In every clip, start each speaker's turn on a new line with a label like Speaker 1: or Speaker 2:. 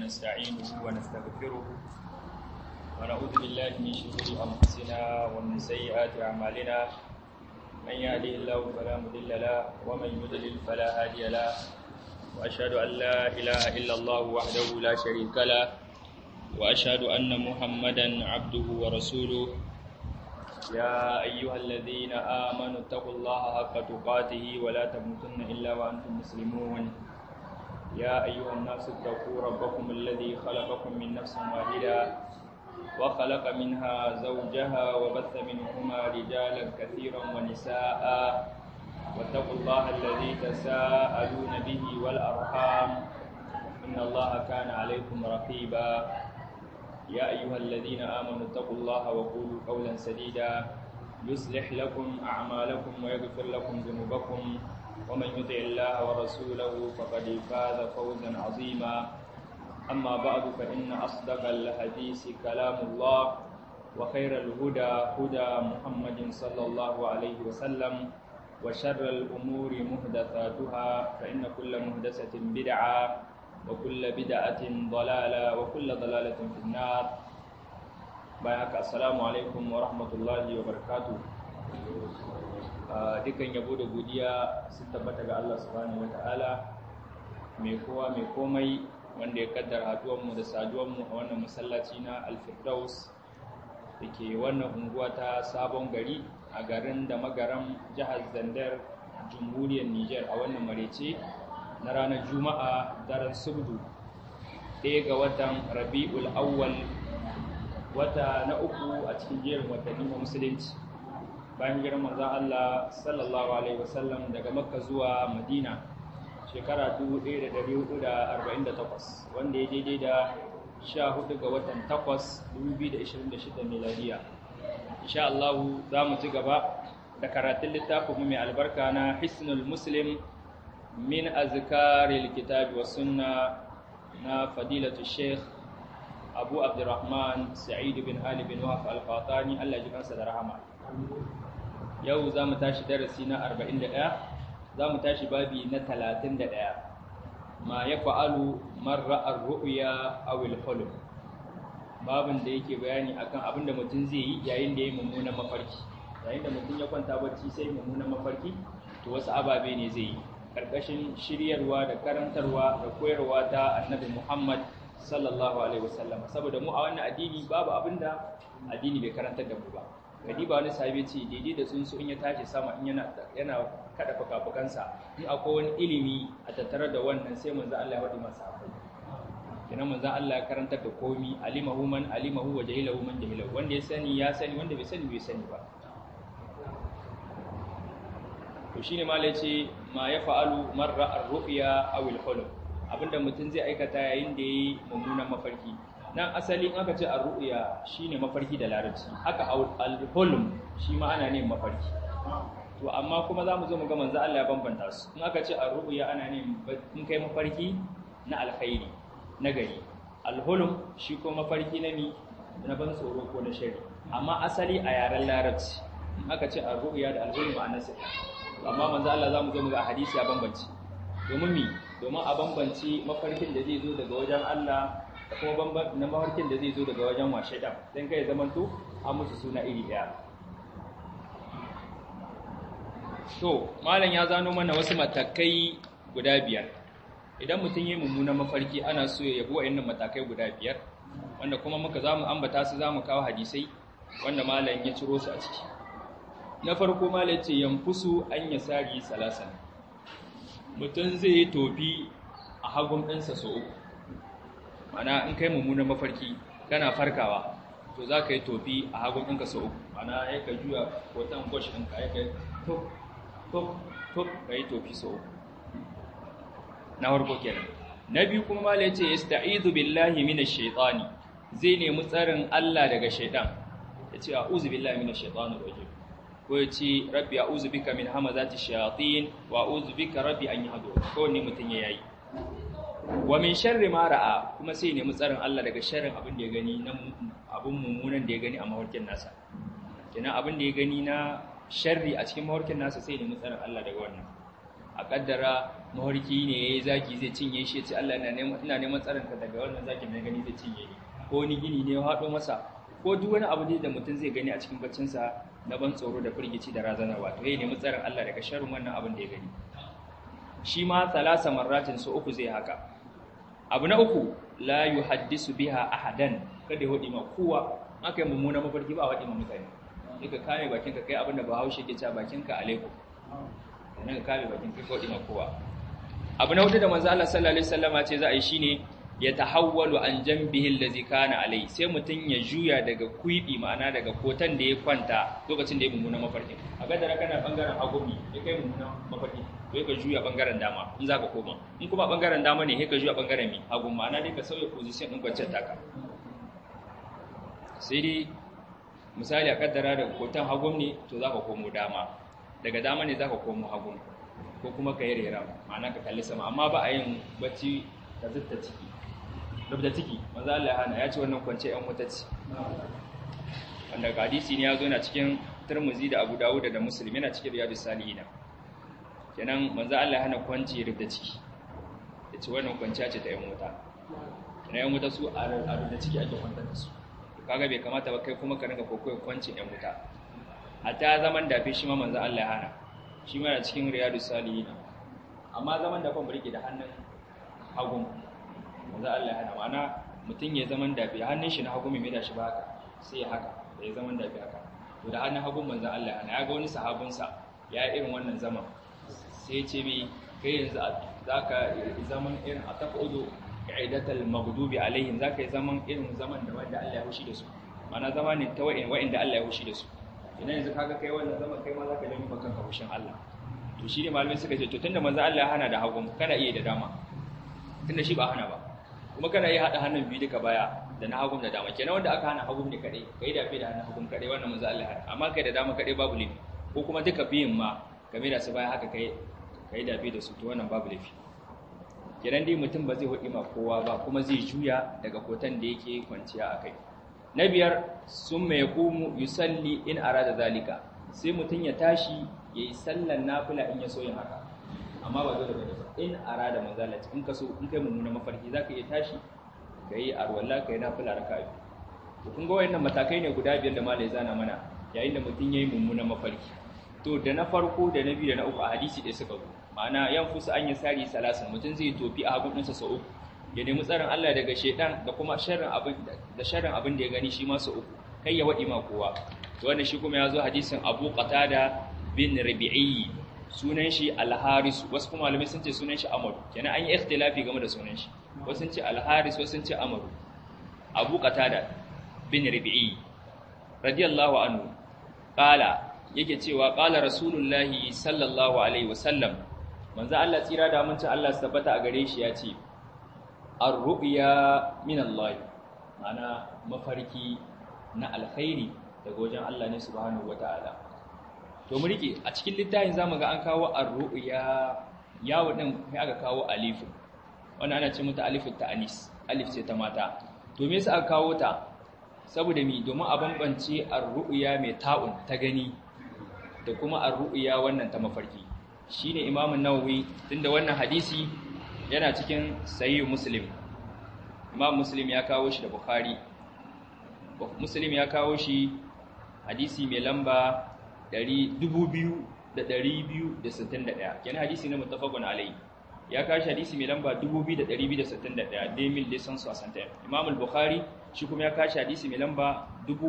Speaker 1: ونستعينه ونستغفره ونعوذ بالله من شرور أنفسنا ومن سيئات أعمالنا من يهده الله فلا مضل له ومن يضلل فلا هادي له وأشهد أن لا إله إلا الله وحده لا شريك له وأشهد أن محمدا عبده ورسوله يا أيها الذين آمنوا اتقوا الله حق تقاته ولا تموتن إلا وأنتم مسلمون يا أيها الناس اتقوا ربكم الذي خلقكم من نفس واحدة وخلق منها زوجها وبث منهما رجالا كثيرا ونساء واتقوا الله الذي تساءلون به والأرحام إن الله كان عليكم رقيبا يا أيها الذين آمنوا اتقوا الله وقولوا قولا سديدا يصلح لكم أعمالكم ويغفر لكم ذنوبكم ومن يطع الله ورسوله فقد فاز فوزا عظيما أما بعد فإن أصدق الحديث كلام الله وخير الهدى هدى محمد صلى الله عليه وسلم وشر الأمور محدثاتها فإن كل محدثة بدعة وكل بدعة ضلالة وكل ضلالة في النار بايعك السلام عليكم ورحمة الله وبركاته dukan yabo da godiya sun tabbata ga Allah subhanahu wataala mai kowa mai komai wanda ya kaddara haduwanmu da saduwanmu a wannan masallaci na Al-Firdaus dake wannan unguwa ta Sabon Gari a garin da magaram jihar Zandar Jamhuriyar Niger a wannan marece na ranar Juma'a daren Subdu ɗaya ga watan Rabi'ul Awwal wata na uku a cikin jerin watanni na musulunci bayan girman manzon Allah sallallahu alaihi wasallam daga Makka zuwa Madina shekara 1448 wanda ya daidai da 14 ga watan 8 2026 miladiya insha Allah za mu ci gaba da karatun littafin mai albarka na Hisnul Muslim min azkaril kitabi was sunna na fadilatu Sheikh Abu Abdurrahman Sa'id bin Ali bin Wahab al-Qatani Allah ya ji kansa da rahama yau za mu tashi darasi na 41 za mu tashi babi na 31 ma ya fa'alu marra'ar ru'ya awil hulum babin da yake bayani akan abin da mutum zai yi yayin da ya yi mummunan mafarki yayin da mutum ya kwanta bacci sai mummunan mafarki to wasu ababe ne zai yi ƙarƙashin shiryarwa da karantarwa da koyarwa ta annabi muhammad sallallahu alaihi wasallam saboda mu a wannan addini babu abin da addini bai karantar da mu ba kadiba wani sahabi ce daidai da tsuntsu in ya tashi sama in yana yana kada fukafukansa in akwai wani ilimi a tattare da wannan sai manzo Allah ya faɗi masa akwai kenan manzo Allah ya karantar da komi alimahu man alimahu wa jahilahu man jahilahu wanda ya sani ya sani wanda bai sani bai sani ba to shine malai ce ma ya fa'alu marra ar-ru'ya aw al-hulum abinda mutum zai aikata yayin da yayi mummunan mafarki nan asali in aka ce ar-ru'ya shine mafarki da larabci haka al-hulm shi ma ana ne mafarki to amma kuma zamu zo mu ga manzo Allah ya bambanta su in aka ce ar-ru'ya ana ne in kai mafarki na alkhairi na gari al-hulm shi ko mafarki na ni na ban tsoro ko na shari amma asali a yaren larabci in aka ce ar-ru'ya da al-hulm ana sai amma manzo Allah zamu zo mu ga hadisi ya bambance domin mi domin a bambance mafarkin da zai zo daga wajen Allah da kuma na mafarkin da zai zo daga wajen washe ɗan don kai zamanto an musu suna iri ɗaya to malam ya zano mana wasu matakai guda biyar idan mutum yi mummunan mafarki ana so ya yabo wa'annan matakai guda biyar wanda kuma muka za mu ambata su za mu kawo hadisai wanda malam ya ciro su a ciki na farko malam ce yanfusu an ya sari salasan mutum zai yi tofi a hagun ɗinsa sau uku mana in kai mummunan mafarki kana farkawa to za ka yi tofi a hagun ɗinka sau uku mana ya ka juya watan gwash ɗinka ya kai tuk tuk tuk ka yi tofi sau uku na farko kenan na biyu kuma mala yace yasta'idu billahi minash shaitani zai nemi tsarin Allah daga shaitan yace a'udhu billahi minash shaitanir rajim ko yace rabbi a'udhu bika min hamazati shayatin wa a'udhu bika rabbi an yahdurun ko ne mutun yayi wa min sharri ma ra'a kuma sai nemi tsarin Allah daga sharrin abin da ya gani na abin mummunan da ya gani a mawarkin nasa kenan abin da ya gani na sharri a cikin mawarkin nasa sai nemi tsarin Allah daga wannan a kaddara mawarki ne yayi zaki zai cinye shi ya ce Allah ina neman ina neman tsarin ka daga wannan zakin da gani zai cinye ni ko wani gini ne ya haɗo masa ko duk wani abu ne da mutum zai gani a cikin baccinsa na ban tsoro da firgici da razanarwa to ya nemi tsarin Allah daga sharrin wannan abin da ya gani shi ma talasa marratin su uku zai haka abu na uku la yuhaddisu biha ahadan kada ya hudi ma kowa aka yi mummuna mafarki ba hudi ma mutane sai ka kame bakin ka kai abin da Bahaushe ke cewa bakin ka alaikum nan ka kame bakin ka kai hudi ma kowa abu na hudu da manzo Allah sallallahu alaihi wasallama ce za a yi shine ya tahawwalu an jambihi allazi kana alai sai mutun ya juya daga kuibi ma'ana daga kotan da ya kwanta lokacin da ya mummuna mafarki a gadara kana bangaren hagumi ya kai mummuna mafarki to ka juya bangaren dama in zaka koma in kuma bangaren dama ne sai ka juya bangaren mi hagu ma'ana dai ka sauya position din kwanciyar taka sai dai misali a kaddara da kotan hagum ne to zaka komo dama daga dama ne zaka komo hagum ko kuma ka yi rera ma'ana ka kalli sama amma ba a yin bacci ka zutta ciki rubda ciki manzo Allah ya hana ya ce wannan kwance ɗan wuta ce wanda hadisi ne ya zo na cikin Tirmidhi da Abu Dawud da Muslim yana cikin Riyadus Salihin kenan manzo Allah ya hana kwance rubda ciki yace wannan kwanciya ce ta ɗan wuta kenan ɗan wuta su a rubda ciki ake kwantar da su kaga bai kamata ba kai kuma ka rinka kokoyin kwance ɗan wuta hatta zaman dafe shi ma manzo Allah ya hana shi ma yana cikin Riyadus Salihin amma zaman da ban rike da hannun hagun manzo Allah ya hana mana mutum ya zaman dafi hannun shi na hagu mai da shi ba haka sai ya haka ya zaman dafi haka to da hannun hagun manzo Allah ya hana ya ga wani sahabin sa ya irin wannan zaman sai ya ce mi kai yanzu zaka zaman irin ataqudu qa'idatal maghdubi alaihim zaka yi zaman irin zaman da wanda Allah ya hushi da su mana zama ne ta wa'in wa'inda Allah ya hushi da su idan yanzu kaga kai wannan zaman kai ma zaka nemi bakan ka hushin Allah to shi ne malamai suka ce to tunda manzo Allah ya hana da hagun kana iya da dama tunda shi ba hana ba kuma kana iya hada hannun biyu duka baya da na hagun da dama kenan wanda aka hana hagun ne kadai kai da fi da hannun hagun kadai wannan manzo Allah hana amma kai da dama kadai babu laifi ko kuma duka biyun ma game da su baya haka kai kai da fi da su to wannan babu laifi kenan dai mutum ba zai hudi ma kowa ba kuma zai juya daga kotan da yake kwanciya akai na biyar summa yaqumu yusalli in arada zalika sai mutum ya tashi yayi sallan nafila in ya so yin haka amma ba dole bane ba in arada manzalati in ka so in kai mummuna mafarki zaka iya tashi kai arwalla kai nafila raka'a to kun ga wayannan matakai ne guda biyar da malai zana mana yayin da mutum yayi mummuna mafarki to da na farko da na biyu da na uku a hadisi ɗaya suka zo ma'ana yan fusu an yi sari salasin mutum zai tofi a hagun ɗinsa sau uku ya nemi tsarin Allah daga shaidan da kuma sharrin abin da sharrin abin da ya gani shi ma sau uku kai ya waɗi ma kowa to wannan shi kuma ya zo hadisin Abu Qatada bin Rabi'i sunan shi Al-Haris wasu kuma malamai sun ce sunan shi Amr kenan an yi ikhtilafi game da sunan shi wasu sun ce Al-Haris wasu sun ce Amr Abu Qatada bin Rabi'i radiyallahu anhu qala yake cewa qala rasulullahi sallallahu alaihi wasallam manzo Allah tsira da amincin Allah su tabbata a gare shi ya ce ar-ru'ya min Allah ana mafarki na alkhairi daga wajen Allah ne subhanahu wataala to mu rike a cikin littafin zamu ga an kawo ar-ru'ya yawo din sai aka kawo alif wannan ana ce mata alif ta'anis alif ce ta mata to me yasa aka kawo ta saboda mi domin a bambance ar-ru'ya mai ta'un ta gani da kuma ar-ru'ya wannan ta mafarki shine Imam an-Nawawi tunda wannan hadisi yana cikin Sahih Muslim Imam Muslim ya kawo shi da Bukhari Muslim ya kawo shi hadisi mai lamba 2261 kenan hadisi ne muttafaqun alayhi ya kawo shi hadisi mai lamba 2261 demil lisan su asanta Imam al-Bukhari shi kuma ya kawo shi hadisi mai lamba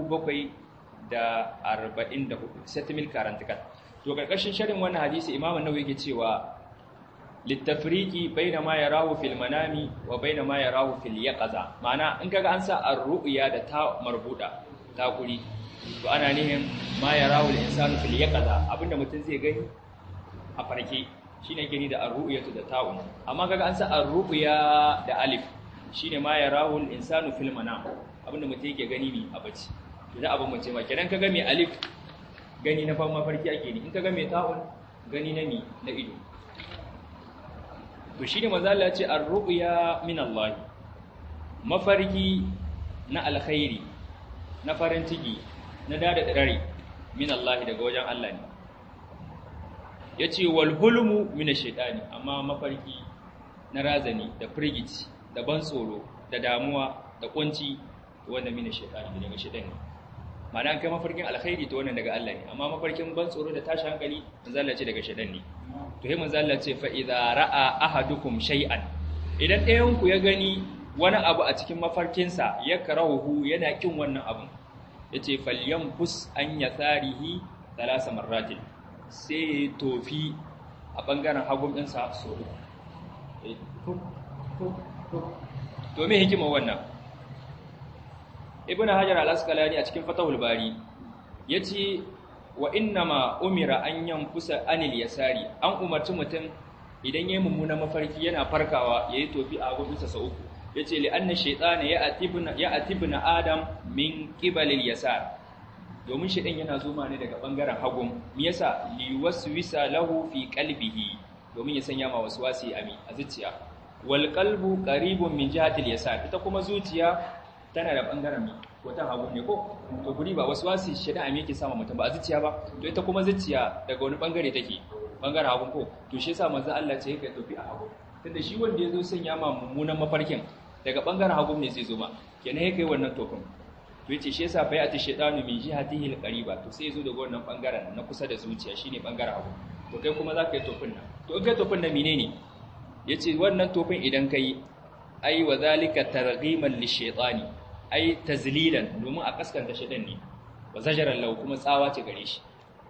Speaker 1: 744 setimil karantikat to karkashin sharin wannan hadisi imamu nawawi yake cewa littafriki baina ma yarahu fil manami wa baina ma yarahu fil yaqaza ma'ana in kaga an sa ar-ru'ya da ta marbuda ta kuri to ana nihin ma yarahu al-insanu fil yaqaza abinda mutum zai gani a farke shine gani da ar-ru'yatu da ta'un amma kaga an sa ar-ru'ya da alif shine ma yarahu al-insanu fil manam abinda mutum yake gani ne a bacci to da abin mace ma kenan kaga mai alif gani na fan mafarki ake ni in ka ga mai ta'un gani na mi na ido to shine manzo Allah ya ce ar-ru'ya min Allah mafarki na alkhairi na farin ciki na dada dare min Allah daga wajen Allah ne yace wal hulmu min ash-shaytani amma mafarki na razani da firgici da ban tsoro da damuwa da kunci wannan min ash-shaytani daga shaytani ma'ana an kai mafarkin alkhairi to wannan daga Allah ne amma mafarkin ban tsoro da tashi hankali manzo Allah ce daga shaytan ne to sai manzo Allah ce fa idza ra'a ahadukum shay'an idan ɗayan ku ya gani wani abu a cikin mafarkinsa ya karahu yana kin wannan abun yace falyanfus an yatharihi thalatha marratin sai tofi a bangaren hagun ɗinsa so to me hikima wannan ibn hajar al-asqalani a cikin fatahul bari yace wa innama umira an yanfusa anil yasari an umarci mutum idan yayin mummunan mafarki yana farkawa yayi tofi a gobinsa sa uku yace li anna shaytana ya atibna ya atibna adam min qibalil yasar domin shaytan yana zuma ne daga bangaren hagun me yasa li waswisa lahu fi qalbihi domin ya sanya ma waswasi ami a zuciya wal qalbu qaribun min jihatil yasar ita kuma zuciya tana da bangaren mi wata hagu ne ko to guri ba wasu wasi shida a yake sama mutum ba a zuciya ba to ita kuma zuciya daga wani bangare take bangaren hagu ko to shi yasa manzo Allah ce yake tofi a hagu tunda shi wanda yazo sanya ma mummunan mafarkin daga bangaren hagu ne zai zo ma kenan yake wannan tofin to yace shi yasa bai ati shaytanu min jihatihi alqariba to sai yazo daga wannan bangaren na kusa da zuciya shine bangaren hagu to kai kuma zaka yi tofin nan to in kai tofin nan menene yace wannan tofin idan kai ai wa zalika targhiman lishaytani ai tazlilan domin a kaskanta shaitan ne wa zajaran lau kuma tsawa ce gare shi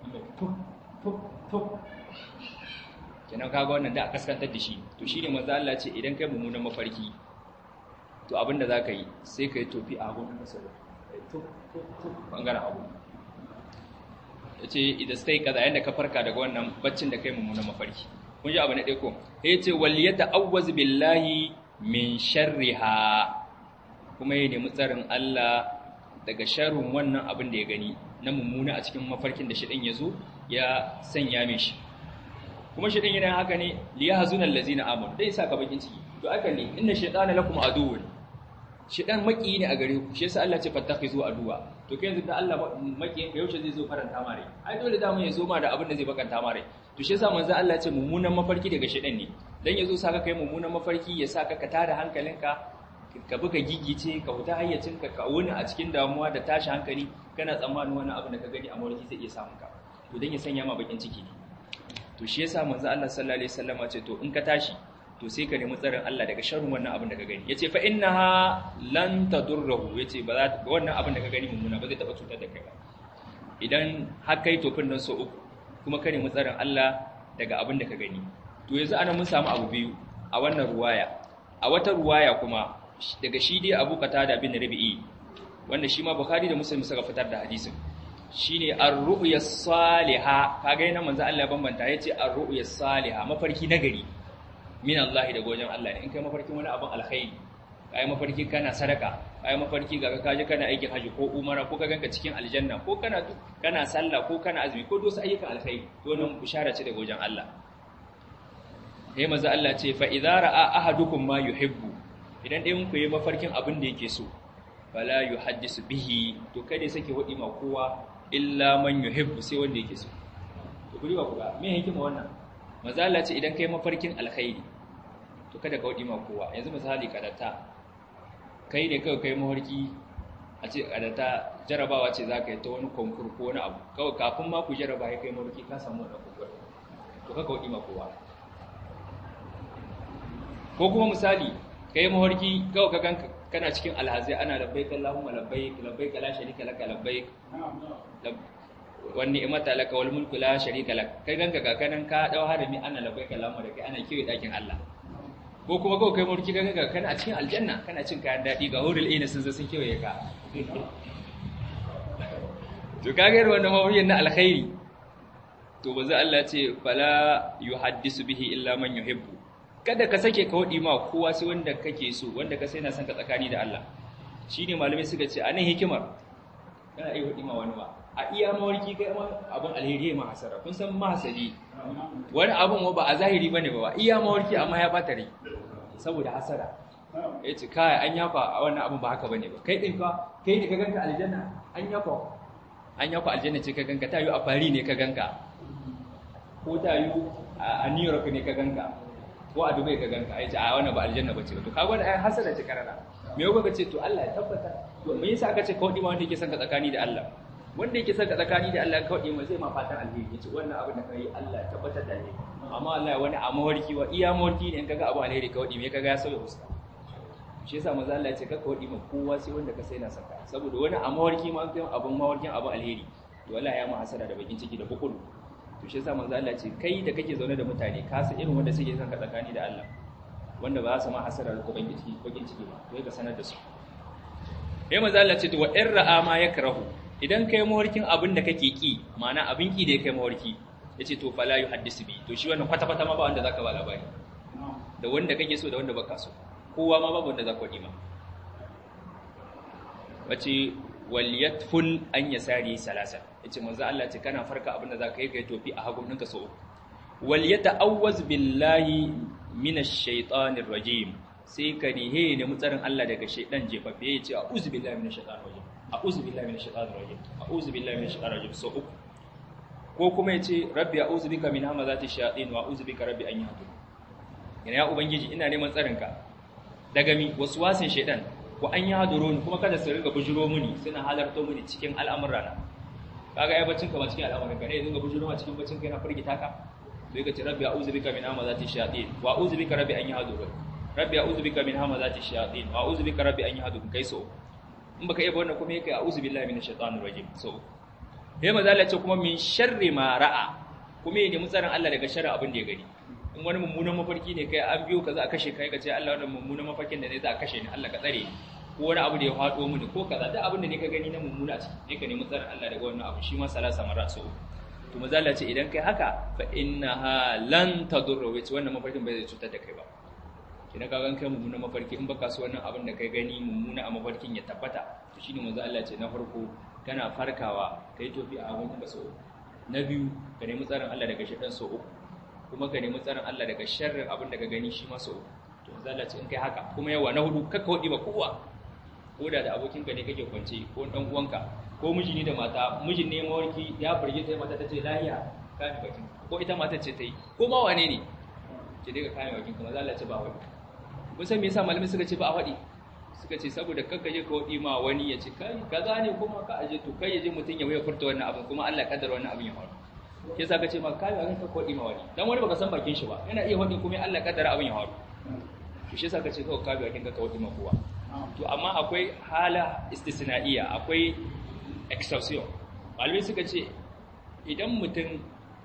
Speaker 1: kenan kaga wannan da a kaskantar da shi to shine manzo Allah ce idan kai mummunan mafarki to abinda zaka yi sai kai tofi a gun kasar bangaren abu yace idan sai kaza yanda ka farka daga wannan baccin da kai mummunan mafarki kun ji abu na ɗaya ko yace wal yata'awwaz billahi min sharriha kuma ya nemi tsarin Allah daga sharrin wannan abin da ya gani na mummuna a cikin mafarkin da shiɗin ya zo ya sanya mai shi kuma shiɗin yana haka ne liya hazunan lazina amur dai sa ka bakin ciki to aka ne inna shaitana lakum aduwwun shiɗan maki ne a gare ku shi yasa Allah ce fattakhizu aduwa to kai yanzu da Allah maki ka yaushe zai zo faranta mare ai dole da mu ya zo ma da abin da zai bakanta mare to shi yasa manzo Allah ce mummunan mafarki daga shiɗan ne dan yazo saka kai mummunan mafarki ya saka ka tada hankalinka ka buga gigice ka huta hayyacinka ka wuni a cikin damuwa da tashi hankali kana tsammanin wani abu da ka gani a mawarki zai iya samun ka to dan ya sanya ma bakin ciki ne to shi yasa manzo Allah sallallahu alaihi wasallam ce to in ka tashi to sai ka nemi tsarin Allah daga sharrin wannan abin da ka gani yace fa innaha lan tadurruhu yace ba za wannan abin da ka gani mummuna ba zai taba cutar da kai ba idan har kai tofin nan so uku kuma ka nemi tsarin Allah daga abin da ka gani to yanzu ana mun samu abu biyu a wannan ruwaya a wata ruwaya kuma daga shi dai Abu Qatada bin Rabi'i wanda shi ma Bukhari da Muslim suka fitar da hadisin shine ar-ru'ya salihah kaga yana manzo Allah bambanta yace ar-ru'ya salihah mafarki nagari min Allah daga wajen Allah ne in kai mafarkin wani abin alkhairi kai mafarki kana sadaka kai mafarki ga kaje kana aikin haji ko umara ko ka ganka cikin aljanna ko kana kana sallah ko kana azumi ko dosu ayyukan alkhairi to wannan bishara ce daga wajen Allah sai manzo Allah ce fa idza ra'a ahadukum ma yuhibbu idan ɗayan ku yi mafarkin abin da yake so fala yuhaddisu bihi to kada sake wadi ma kowa illa man yuhibbu sai wanda yake so to kuri ba ku ga me hikima wannan manzo Allah ce idan kai mafarkin alkhairi to kada ka wadi ma kowa yanzu misali kadata kai ne kawai kai mafarki a ce kadata jarabawa ce zaka yi ta wani konkur ko wani abu kawai kafin ma ku jaraba ya kai mafarki ka samu wannan konkur to kaka wadi ma kowa ko kuma misali kai mafarki kawai ka ganka kana cikin alhazai ana labbaik Allahumma labbaik labbaik la sharika laka labbaik wani imata laka wal mulku la sharika lak kai ganka ga kanan ka dau harami ana labbaik Allahumma da kai ana kiyo dakin Allah ko kuma kawai kai mafarki ganka kana a cikin aljanna kana cin kayan dadi ga hurul ina sun zo sun kiyoye ka to kage wannan mafarkin na alkhairi to bazu Allah ce fala yuhaddisu bihi illa man yuhibbu kada ka sake ka waɗi ma kowa sai wanda kake so wanda ka sai na son ka tsakani da Allah shi ne malamai suka ce a nan hikimar kana iya waɗi ma wani ba a iya mawarki kai ma abin alheri ma hasara kun san mahasadi wani abin ba a zahiri bane ba iya mawarki amma ya bata rai saboda hasara ya ce kai an yafa a wannan abin ba haka bane ba kai din ka kai ne ka ganka aljanna an yafa an yafa aljanna ce ka ganka ta yi a fari ne ka ganka ko ta yi a New York ne ka ganka ko a Dubai ka ganka ai ce a wannan ba aljanna bace to kaga wannan ai hasada ce karara me yau ka ce to Allah ya tabbata to me yasa aka ce kawai ma wanda yake son ka tsakani da Allah wanda yake son ka tsakani da Allah kawai ma zai ma fatan alheri yace wannan abin da kai Allah ya tabbatar da ni amma Allah wani a mawarki wa iya mawarki ne in kaga abu alheri kawai me kaga ya sauya fuska shi yasa manzo Allah ya ce kaka wadi ma kowa sai wanda ka sai na saka saboda wani a mawarki ma kai abun mawarkin abu alheri to wallahi ya ma hasara da bakin ciki da bukulu to shi yasa manzo Allah ya ce kai da kake zaune da mutane ka san irin wanda suke son ka tsakani da Allah wanda ba za su ma hasara da bakin ciki bakin ciki ba to ka sanar da su sai manzo Allah ya ce to wa in ra'a ma yakrahu idan kai mawarkin abin da kake ki ma'ana abin ki da ya kai mawarki yace to fala yuhaddisu bi to shi wannan kwata kwata ma ba wanda zaka ba labari da wanda kake so da wanda baka so kowa ma babu wanda za ku ma wace waliyatful an yasari salasa yace manzo Allah ce kana farka abin da zaka yi kai tofi a hagun ɗinka so waliyata'awwaz billahi minash shaitanir rajim sai ka rihe ne mutsarin Allah daga shaitan jefaffe yace a'udhu billahi minash shaitanir rajim a'udhu billahi minash shaitanir rajim a'udhu billahi minash shaitanir rajim so uku ko kuma yace rabbi a'udhu bika min hamazati shayatin wa a'udhu bika rabbi an yahdurun yana ya ubangiji ina neman tsarinka daga mi wasin shaidan ko an yi haduro ni kuma kada su riga bujuro muni suna halarto muni cikin al'amura na kaga ai bacin ka ba cikin al'amuran ka ne dinga bujuro ma cikin bacin ka yana firgita ka sai ka ce rabbi a'udhu bika min hamazati shayatin wa a'udhu bika rabbi an yahdurun rabbi a'udhu bika min hamazati shayatin wa a'udhu bika rabbi an yahdurun kai so in baka iya wannan kuma yake a'udhu billahi minash shaitanir rajim so sai maza Allah ce kuma min sharri ma ra'a kuma ya nemi tsarin Allah daga sharri abin da ya gani in wani mummunan mafarki ne kai an biyo ka za a kashe kai ka ce Allah wannan mummunan mafarkin da ne za a kashe ni Allah ka tsare ko wani abu da ya faɗo mini ko kaza duk abin da ne ka gani na mummuna ciki ne ka nemi tsarin Allah daga wannan abu shi ma salasa mara so to maza Allah ce idan kai haka fa innaha lan tadurru wace wannan mafarkin bai zai cutar da kai ba idan ka gan kai mummunan mafarki in baka so wannan abin da kai gani mummuna a mafarkin ya tabbata to shine maza Allah ce na farko kana farkawa kai tofi a abin ka so na biyu ka nemi tsarin Allah daga shi dan so uku kuma ka nemi tsarin Allah daga sharrin abin da ka gani shi maso to zalla ce in kai haka kuma yawa na hudu kakka wadi ba kowa ko da da abokin ka ne kake kwance ko dan uwanka ko miji ne da mata mijin ne mawarki ya furge ta mata tace lahiya ka ni bakin ko ita mata ce tai ko ma wane ne ce dai ka kai bakin kuma zalla ce ba wani kun san me yasa malamai suka ce ba a wadi suka ce saboda kakka je ka wadi ma wani ya ce kai kaza ne kuma ka aje to kai ya je mutun ya waya furta wannan abin kuma Allah kaddara wannan abin ya faru ke sa ka ce ma kai ba ka kodi ma wani dan wani baka san bakin shi ba yana iya wani kuma Allah kaddara abin ya faru to shi yasa ka ce kawai ka bakin ka kodi ma kowa to amma akwai hala istisnaiya akwai exception malamai suka ce idan mutum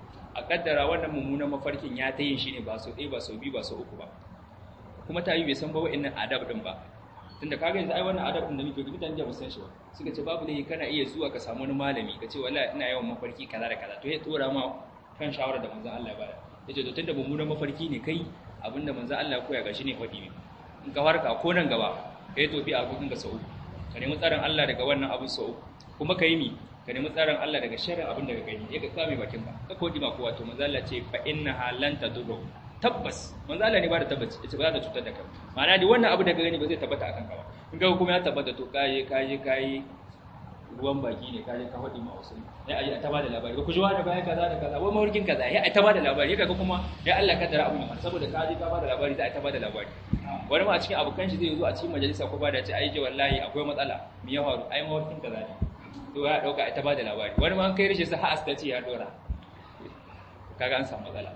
Speaker 1: a kaddara wannan mummunan mafarkin ya ta yin shi ne ba sau ɗaya ba sau biyu ba sau uku ba kuma ta yi bai san ba wa'annan adab din ba tunda kaga yanzu ai wannan adab din da muke mutane da ba san shi ba suka ce babu laifi kana iya zuwa ka samu wani malami ka ce wallahi ina yawan mafarki kaza da kaza to ya tsora ma kan shawara da manzon Allah ya bada yace to tunda mummunan mafarki ne kai abinda manzon Allah ya koya gashi ne fadi ne in ka farka ko nan gaba kai tofi a gurin ka sau ka nemi tsarin Allah daga wannan abin sau kuma ka yi mi ka nemi tsarin Allah daga sharrin abin da ka gani ya ka kame bakin ka ka kodi ma kowa to manzon Allah ce fa innaha lan tadurru tabbas manzo Allah ne ba da tabbaci yace ba za ta cutar da kai ma'ana dai wannan abu da ka gani ba zai tabbata akan ka ba in ga kuma ya tabbata to kaje kaje kai ruwan baki ne kaje ka hadi ma wasu ya aje ta bada labari ba ku ji wani bayan kaza da kaza wai mawarkin kaza ya ta bada labari kaga kuma ya Allah kaddara abun ya saboda kaje ka bada labari za a ta bada labari wani ma a cikin abokan shi zai zo a cikin majalisa ko ba da ce ai je wallahi akwai matsala me ya faru ai mawarkin kaza ne to ya dauka ai ta bada labari wani ma an kai rishi sa ha asta ce ya dora kaga an samu matsala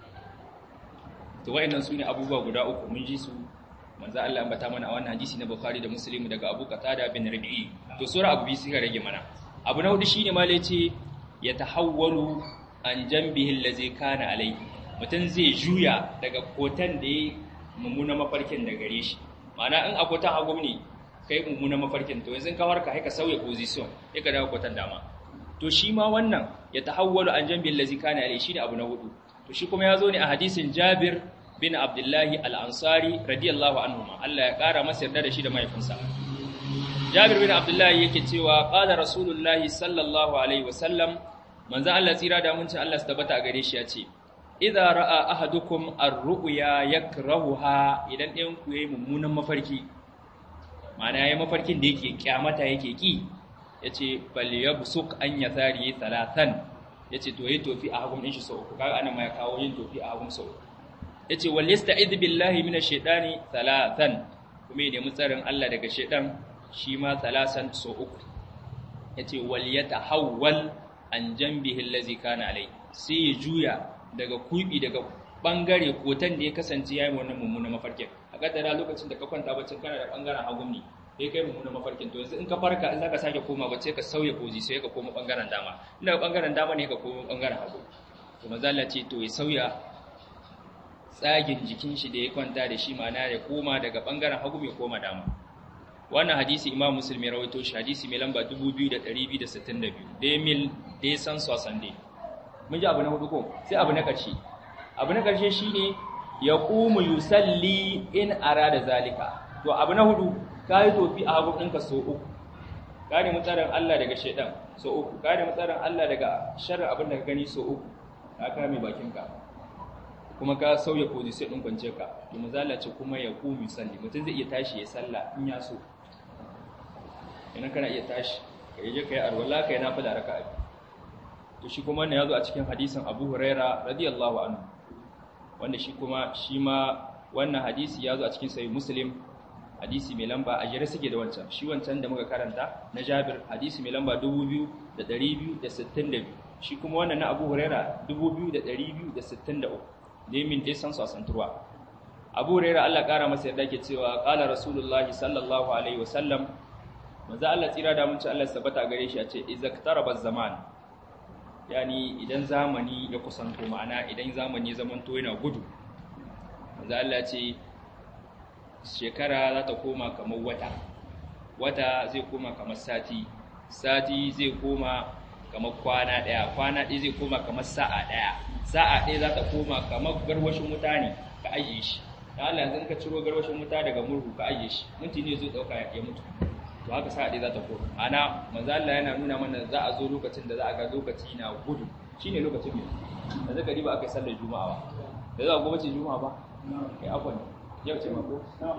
Speaker 1: to wayannan sune abubuwa guda uku mun ji su manzo Allah ambata mana a wannan hadisi na Bukhari da Muslim daga Abu Qatada bin Rabi'i to sura Abu Bisi ga rage mana abu na hudu shine ma yace ya tahawwalu an jambihi allazi kana alai mutun zai juya daga kotan da yayi mummuna mafarkin da gare shi ma'ana in a kotan hagu ne kai mummuna mafarkin to yanzu ka warka sai ka sauya position sai ka dawo kotan dama to shi ma wannan ya tahawwalu an jambihi allazi kana alai shine abu na hudu to shi kuma ya zo ne a hadisin Jabir bin Abdullahi al-Ansari radiyallahu anhuma Allah ya kara masa yarda da shi da mahaifinsa Jabir bin Abdullahi yake cewa qala Rasulullahi sallallahu alaihi wasallam manzo Allah tsira da mun ci Allah su tabbata a gare shi ya ce idza ra'a ahadukum ar-ru'ya yakrahuha idan ɗayan ku yayi mummunan mafarki ma'ana yayi mafarkin da yake kyamata yake ki yace bal yabsuk an yathari talatan yace to yayi tofi a hagun din shi sau uku kaga ana ma ya kawo yin tofi a hagun sau uku yace wal yasta'id billahi minash shaitani thalathan kuma ya nemi tsarin Allah daga shaitan shi ma thalasan sau uku yace wal yatahawwal an jambihi allazi kana alai sai ya juya daga kubi daga bangare kotan da ya kasance yayin wannan mummunan mafarkin a kaddara lokacin da ka kwanta bacin kana da bangaren hagun ne sai kai mummunan mafarkin to yanzu in ka farka in zaka sake koma bacci ka sauya koji sai ka koma bangaren dama inda bangaren dama ne ka koma bangaren hagu to manzo Allah ce to ya sauya tsagin jikin shi da ya kwanta da shi ma'ana ya koma daga bangaren hagu mai koma dama wannan hadisi imam muslim ya rawaito shi hadisi mai lamba 2262 demil de san sosande mun ji abu na hudu ko sai abu na karshe abu na karshe shine ya qumu yusalli in arada zalika to abu na hudu kai tofi a hagu ɗinka so uku kare mutsarin Allah daga shaidan so uku kare mutsarin Allah daga sharri abin da ka gani so uku ka kame bakinka kuma ka sauya position din kwance ka to mazala ce kuma ya kumi salli mutum zai iya tashi ya salla in ya so idan kana iya tashi ka yi je ka yi arwala ka yi nafila raka'a to shi kuma wannan yazo a cikin hadisin Abu Huraira radiyallahu anhu wanda shi kuma shi ma wannan hadisi yazo a cikin sahih Muslim hadisi mai lamba a jere suke da wancan shi wancan da muka karanta na Jabir hadisi mai lamba 2262 shi kuma wannan na Abu Huraira 2263 ne min dai san su a santurwa Abu Huraira Allah kara masa yarda ke cewa qala Rasulullah sallallahu alaihi wasallam manzo Allah tsira da mun ci Allah sabata gare shi a ce izaktaraba zaman yani idan zamani ya kusanto ma'ana idan zamani zamanto yana gudu manzo Allah ce shekara za ta koma kamar wata wata zai koma kamar sati sati zai koma kamar kwana daya kwana ɗaya zai koma kamar sa'a daya sa'a ɗaya za ta koma kamar garwashin wuta ne ka ajiye shi da Allah yanzu ka ciro garwashin wuta daga murhu ka ajiye shi minti ne zai dauka ya mutu to haka sa'a ɗaya za ta koma ana manzo Allah yana nuna mana za a zo lokacin da za a ga lokaci na gudu shine lokacin mai yanzu ka riba aka sallar juma'a ba da za a gobe juma'a ba kai afwan yau ce mako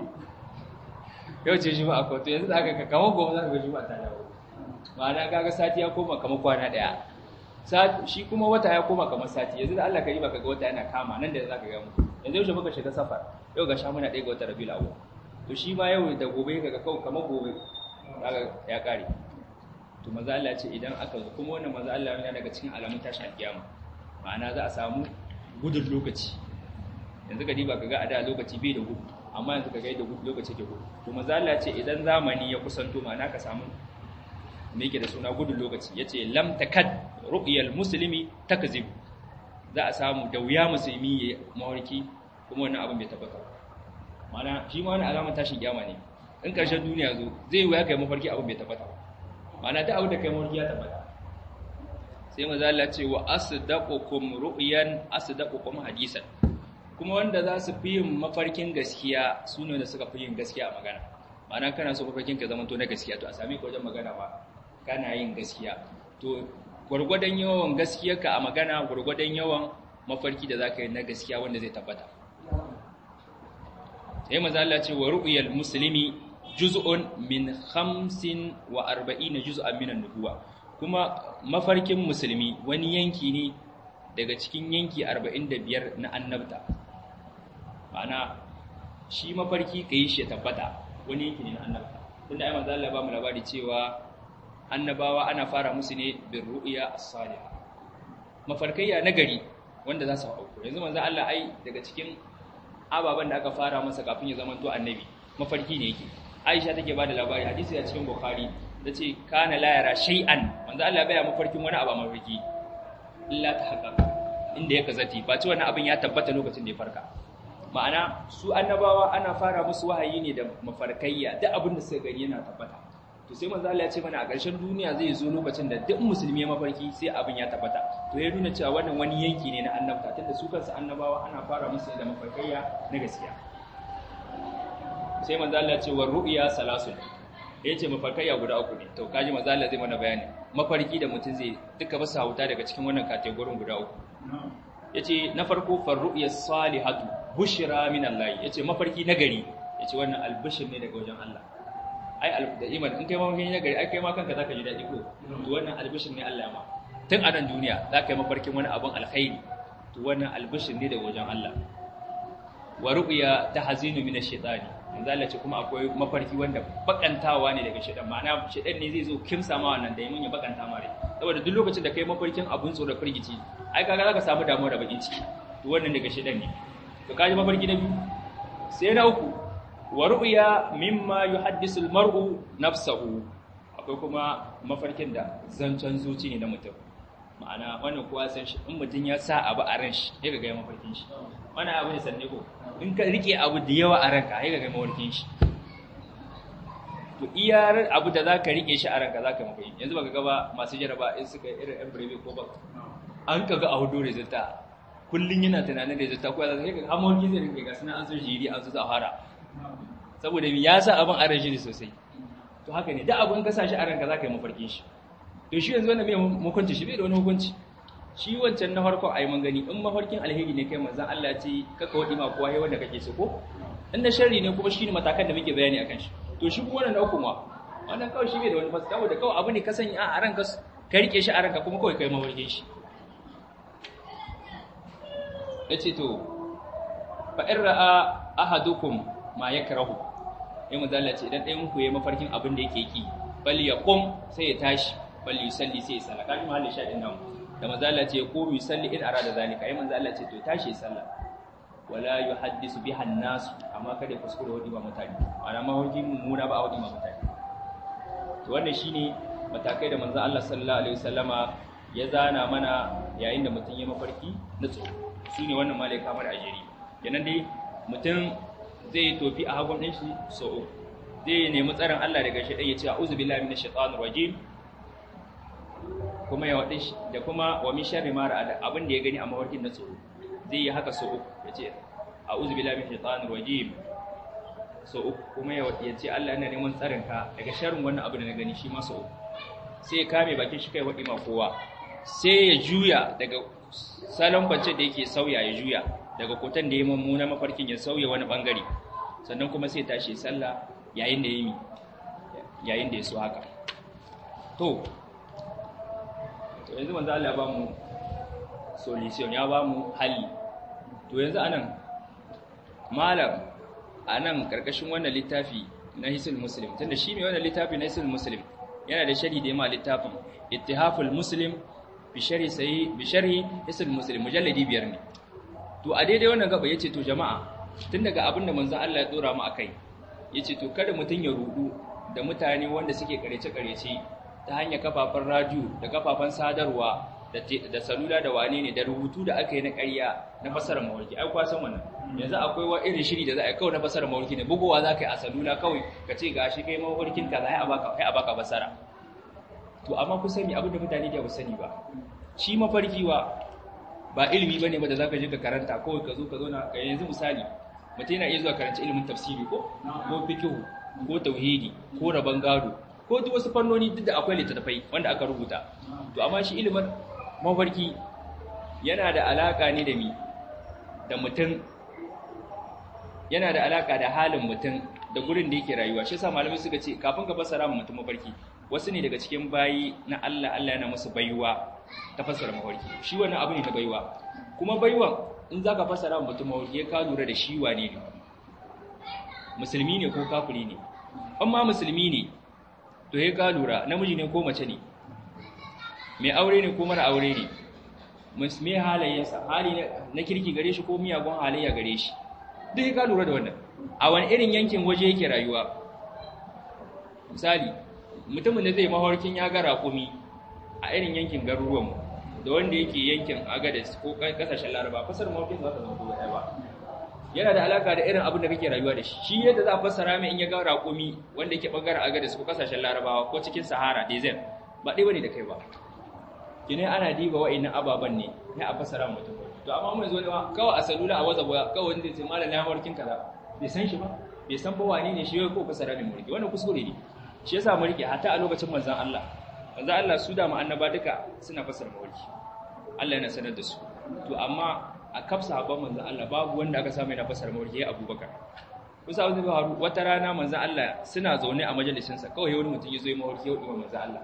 Speaker 1: yau ce juma'a ko to yanzu da aka kama gobe za ka ga juma'a ta dawo ma'ana kaga sati ya koma kamar kwana daya shi kuma wata ya koma kamar sati yanzu da Allah ka riba kaga wata yana kama nan da za ka ga mu yanzu yau muka shiga safar yau ga sha muna ɗaya ga wata rabiul awwal to shi ma yau da gobe kaga kawai kamar gobe kaga ya kare to maza Allah ce idan aka zo kuma wannan maza Allah yana daga cikin alamun tashin alkiyama ma'ana za a samu gudun lokaci yanzu ka diba kaga a da lokaci bai da gudu amma yanzu kaga yadda gudu lokaci ke gudu to maza Allah ce idan zamani ya kusanto ma'ana ka samu me yake da suna gudun lokaci yace lam takad ru'yal muslimi takzib za a samu da wuya musulmi ya mawarki kuma wannan abin bai tabbata ma'ana shi ma wani alamar tashin kiyama ne in ƙarshen duniya zo zai wuya kai mafarki abin bai tabbata ma'ana ta abin da kai mafarki ya tabbata sai maza Allah ce wa asdaqukum ru'yan asdaqukum hadisan kuma wanda za su fi yin mafarkin gaskiya su ne da suka fi yin gaskiya a magana ma'ana kana so mafarkin ka zama to na gaskiya to a sami ka wajen magana ba kana yin gaskiya to gwargwadon yawan gaskiyarka a magana gwargwadon yawan mafarki da zaka yi na gaskiya wanda zai tabbata sai maza Allah ce wa ru'yal muslimi juz'un min 45 juz'an min an-nubuwa kuma mafarkin musulmi wani yanki ne daga cikin yanki 45 na annabta ma'ana shi mafarki kai shi tabbata wani yanki ne na annabta tunda ai manzo Allah ba mu labari cewa annabawa ana fara musu ne bir ru'ya as-salihah mafarkaiya nagari wanda za su auku yanzu manzo Allah ai daga cikin ababen da aka fara masa kafin ya zama to annabi mafarki ne yake Aisha take bada labari hadisi a cikin Bukhari tace kana la yara shay'an manzo Allah baya mafarkin wani abu mafarki illa ta haqqaqa inda ya kazati ba ce wannan abin ya tabbata lokacin da ya farka ma'ana su annabawa ana fara musu wahayi ne da mafarkayya duk abin da suka gani yana tabbata to sai manzo Allah ya ce mana a ƙarshen duniya zai zo lokacin da duk musulmi ya mafarki sai abin ya tabbata to ya nuna cewa wannan wani yanki ne na annabta tunda su kansu annabawa ana fara musu da mafarkayya na gaskiya sai manzo Allah ya ce wa ru'ya salasun ya ce mafarkayya guda uku ne to kaji manzo Allah zai mana bayani mafarki da mutum zai duka ba sa huta daga cikin wannan kategorin guda uku yace na farko farru'ya salihatu bushra min Allah yace mafarki nagari yace wannan albishir ne daga wajen Allah ai da iman in kai mafarki nagari ai kai ma kanka zaka ji dadi ko to wannan albishir ne Allah ya ma tun a nan duniya za ka yi mafarkin wani abin alkhairi to wannan albishin ne da wajen Allah wa ru'ya tahzinu min ash-shaytani manzo Allah ce kuma akwai mafarki wanda bakantawa ne daga shaytan ma'ana shaytan ne zai zo kimsa ma wannan da yamin ya bakanta mare saboda duk lokacin da kai mafarkin abun tsoro firgici ai kaga zaka samu damuwa da bakin ciki to wannan daga shaytan ne to kaji mafarki na biyu sai na uku wa ru'ya mimma yuhaddisu al-mar'u nafsahu akwai kuma mafarkin da zancen zuci ne na mutum ma'ana wannan kowa san shi in mutum ya sa abu a ran shi ya ga ya mafarkin shi wannan abu ne sanne ko in ka rike abu da yawa a ranka ya ga mafarkin shi to iyar abu da za ka rike shi a ranka za ka mafarkin yanzu baka gaba masu jaraba in suka irin yan birebe ko ba an ka ga a hudu resulta kullum yana tunanin resulta ko ya zai ga hamon zai rike ga suna an so jiri an so zahara saboda ya sa abin a ran shi sosai to haka ne da abin ka sa shi a ranka za ka yi mafarkin shi to shi yanzu wannan mai hukunci shi bai da wani hukunci shi wancan na farko ayi man gani in mafarkin alheri ne kai manzon Allah ce kaka wadi ma kowa wanda kake so ko in na sharri ne kuma shine matakan da muke bayani akan shi to shi kuma wannan uku ma wannan kawai shi bai da wani fasika saboda kawai abu ne ka sanya a ranka ka rike shi a ranka kuma kawai kai mafarkin shi yace to fa in ra'a ahadukum ma yakrahu ya manzo Allah ce idan ɗayan ku yayi mafarkin abin da yake ki bal yaqum sai ya tashi bal yusalli sai ya salla kaji mahallin shaɗin nan da manzo Allah ce ko yusalli in arada zalika ai manzo Allah ce to tashi ya salla wala yuhaddisu biha an-nas amma kada kuskure wadi ba mutane ana ma hoji mummuna ba a wadi ma mutane to wannan shine matakai da manzo Allah sallallahu alaihi wasallama ya zana mana yayin da mutum ya mafarki na tsoro shine wannan malaika kamar ajiri kenan dai mutum zai tofi a hagun ɗin shi so uku zai nemi tsarin Allah daga shi ya ce a'udhu billahi minash shaitanir rajim kuma ya wadi da kuma wa min sharri ma ra'ada abin da ya gani a mawarkin na tsoro zai yi haka so uku ya ce a'udhu billahi minash shaitanir rajim so uku kuma ya ya ce Allah ina neman tsarin ka daga sharrin wannan abu da na gani shi ma so uku sai ya kame bakin shi kai wadi ma kowa sai ya juya daga salon kwance da yake sauya ya juya daga kotan da ya mummuna mafarkin ya sauya wani bangare sannan kuma sai tashi sallah yayin da ya yi yayin da ya so haka to to yanzu manzo Allah ya ba mu solution ya ba mu hali to yanzu anan malam anan karkashin wannan littafi na hisul muslim tunda shi ne wannan littafi na hisul muslim yana da shari da ya ma littafin ittihaful muslim bi sharhi sahih bi sharhi hisul muslim mujalladi biyar ne to a daidai wannan gaba yace to jama'a tun daga abin da manzon Allah ya dora mu akai yace to kada mutun ya rudu da mutane wanda suke karece karece ta hanyar kafafen radio da kafafen sadarwa da da salula da wane ne da rubutu da aka yi na ƙarya na fasarar mawarki ai kwa san wannan yanzu akwai wa irin shiri da za a kawai na fasarar mawarki ne bugowa za ka yi a salula kawai ka ce gashi kai mawarkin ka za a baka kai a baka fasara to amma ku sani abin da mutane da ba sani ba shi mafarki wa ba ilimi bane ba da zaka je ka karanta kawai ka zo ka zauna ka yanzu misali mutum yana iya zuwa karanta ilimin tafsiri ko ko fiqh ko tauhidi ko rabon gado ko duk wasu fannoni duk da akwai littattafai wanda aka rubuta to amma shi ilimin mafarki yana da alaka ne da mi da mutum yana da alaka da halin mutum da gurin da yake rayuwa shi yasa malamai suka ce kafin ka fassara mu mutum mafarki wasu ne daga cikin bayi na Allah Allah yana musu baiwa ta fassara mafarki shi wannan abu ne na baiwa kuma baiwan in zaka fassara mu mutum mafarki ya ka lura da shi wane ne musulmi ne ko kafiri ne amma musulmi ne to ya ka lura namiji ne ko mace ne mai aure ne ko mara aure ne mai halayensa hali na kirki gare shi ko miyagun halayya gare shi duk ya ka lura da wannan a wani irin yankin waje yake rayuwa misali mutumin da zai mafarkin ya ga raƙumi a irin yankin garuruwanmu da wanda yake yankin agadis ko kasashen laraba fasar mafarkin za ta zama ko ɗaya ba yana da alaka da irin abin da kake rayuwa da shi shi yadda za a fassara mai in ya ga raƙumi wanda yake ɓangaren agadis ko kasashen larabawa ko cikin sahara desert ba ɗaya bane da kai ba kine ana diba wa'annan ababan ne ya a fassara mutum to amma mun zo ne kawai a salula a waza boya kawai wanda zai malam ya mafarkin kaza bai san shi ba bai san ba wani ne shi ko fassara mai mulki wannan kuskure ne shi yasa mu rike hatta a lokacin manzon Allah manzon Allah su da mu annaba duka suna fassara mulki Allah yana sanar da su to amma a kafsa haban manzon Allah babu wanda aka samu yana fassara mulki ya Abubakar kusa wani faru wata rana manzon Allah suna zaune a majalisin sa kawai wani mutum ya zo ya mawarki ya wuce manzon Allah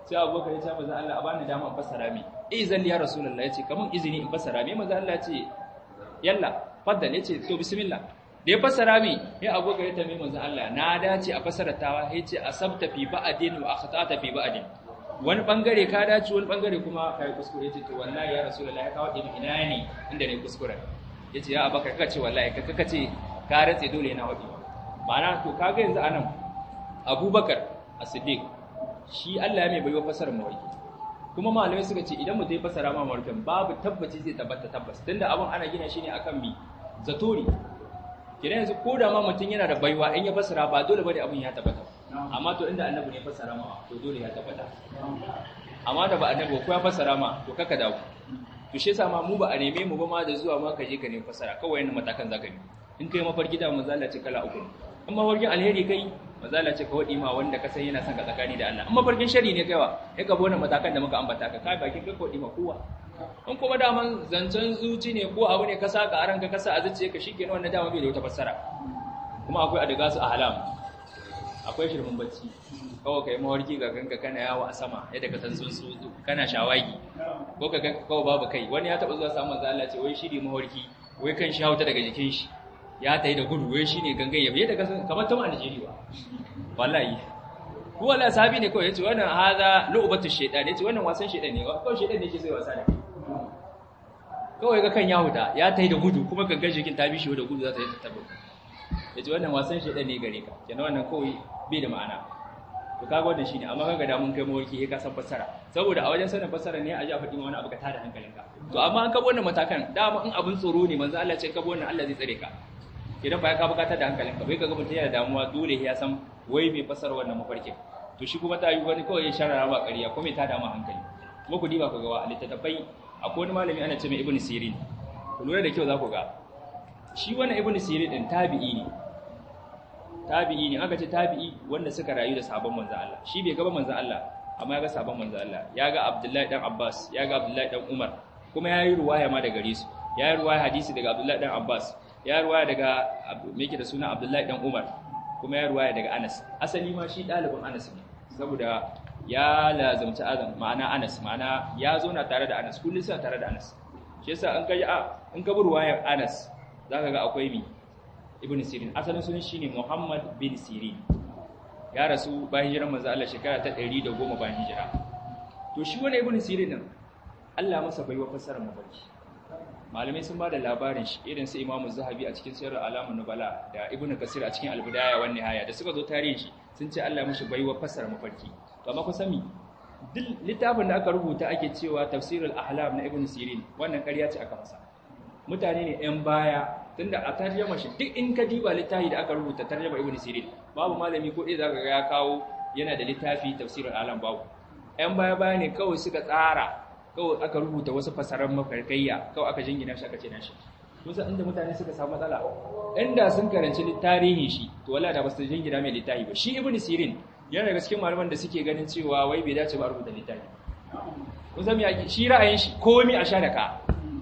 Speaker 1: sai abubakar ya ce manzo Allah a bani dama in fassara mi izan ya rasulullahi yace kaman izini in fassara mi manzo Allah ya ce yalla faddal yace to bismillah da ya fassara mi ya abubakar ya tambaye manzo Allah na dace a fassara tawa yace asabta fi ba'din wa akhtata fi ba'din wani bangare ka dace wani bangare kuma kai kuskure yace to wallahi ya rasulullahi ka wadi ina ne inda ne kuskure yace ya abubakar kaka ce wallahi kaka ce ka ratse dole yana wadi ma'ana to kaga yanzu anan abubakar as-siddiq shi Allah ya mai baiwa fasarar mawarki kuma malamai suka ce idan mutum ya fasara ma mawarkin babu tabbaci zai tabbata tabbas tunda abin ana gina shi ne akan mi zatori kidan yanzu ko da ma mutum yana da baiwa in ya fasara ba dole bane abin ya tabbata amma to inda annabi ne ya fasara ma to dole ya tabbata amma da ba annabi ko ya fasara ma to kaka dawo to shi yasa ma mu ba a neme mu ba ma da zuwa ma ka je ka nemi fasara kawai yana matakan zaka bi in kai mafarki da manzo Allah ce kala uku in mafarkin alheri kai mazala ce ka waɗi ma wanda ka san yana son ka tsakani da Allah amma farkin shari ne kaiwa ya ka bona matakan da muka ambata ka kai bakin ka waɗi ma kowa in kuma daman zancen zuci ne ko abu ne ka saka a ranka ka sa a zuciya ka shikenan wannan dama bai da wata fassara kuma akwai adaga su ahlam akwai shirmin bacci kawai kai mawarki ga ganka kana yawo a sama yadda ka san tsuntsu kana shawagi ko ka ganka kawai babu kai wani ya taba zuwa samun manzo Allah ce wai shiri mawarki wai kan shi hauta daga jikin shi ya tayi da gudu wai shine gangan yabe yadda ka san kamar tuma Najeriya wallahi ko wallahi sahabi ne kawai yace wannan hada lu'batu shaytan yace wannan wasan shaytan ne kawai shaytan ne yake sai wasa da kawai ga kan yahuda ya tayi da gudu kuma gangan jikin ta bishi da gudu za ta yi ta tabbata yace wannan wasan shaytan ne gare ka kenan wannan kawai bai da ma'ana to kaga wannan shine amma kaga da mun kai mawarki ka san fassara saboda a wajen sanin fassara ne a ji a faɗi ma wani abu ka tada hankalinka to amma an kabo wannan matakan dama in abin tsoro ne manzo Allah ya ce kabo wannan Allah zai tsare ka idan ba ya ka bukatar da hankalinka bai kaga mutum yana damuwa dole ya san wai mai fasar wannan mafarkin to shi kuma ta yi wani kawai ya sharara ba ƙarya ko mai ta damu hankali kuma ku diba ku ga wa littattafai akwai wani malami ana ce mai ibnu sirin ku lura da kyau za ku ga shi wannan ibnu sirin din tabi'i ne tabi'i ne aka ce tabi'i wanda suka rayu da sabon manzo Allah shi bai ga manzo Allah amma ya ga sabon manzo Allah ya ga Abdullahi dan Abbas ya ga Abdullahi dan Umar kuma ya yi ruwaya ma daga gare su ya yi ruwaya hadisi daga Abdullahi dan Abbas ya ruwaya daga me yake da suna Abdullahi dan Umar kuma ya ruwaya daga Anas asali ma shi dalibin Anas ne saboda ya lazamci azan ma'ana Anas ma'ana ya zo na tare da Anas kullun suna tare da Anas shi yasa an kaji a in ka bi ruwayar Anas zaka ga akwai mi Ibn Sirin asalin sunan shine Muhammad bin Sirin ya rasu bayan hijirar manzo Allah shekara ta 110 bayan hijira to shi wannan Ibn Sirin din Allah masa baiwa fassarar mafarki malamai sun ba da labarin shi irin su imamu zahabi a cikin sayar alamun nubala da ibn kasir a cikin albidaya wani haya da suka zo tarihin shi sun ce Allah mashi baiwa fassara mafarki to amma kun sami duk littafin da aka rubuta ake cewa tafsirul ahlam na ibn sirin wannan ƙarya ce aka masa mutane ne yan baya tunda a tarjama shi duk in ka diba littafi da aka rubuta tarjama ibn sirin babu malami ko ɗaya zaka ga ya kawo yana da littafi tafsirul ahlam babu yan baya baya ne kawai suka tsara kawai aka rubuta wasu fasarar mafarkayya kawai aka jingina shi aka ce nashi kusa inda mutane suka samu matsala inda sun karanci tarihin shi to wala da ba su jingina mai littafi ba shi ibnu sirin yana daga cikin malaman da suke ganin cewa wai bai dace ba rubuta littafi kun san me shi ra'ayin shi komai a sha da ka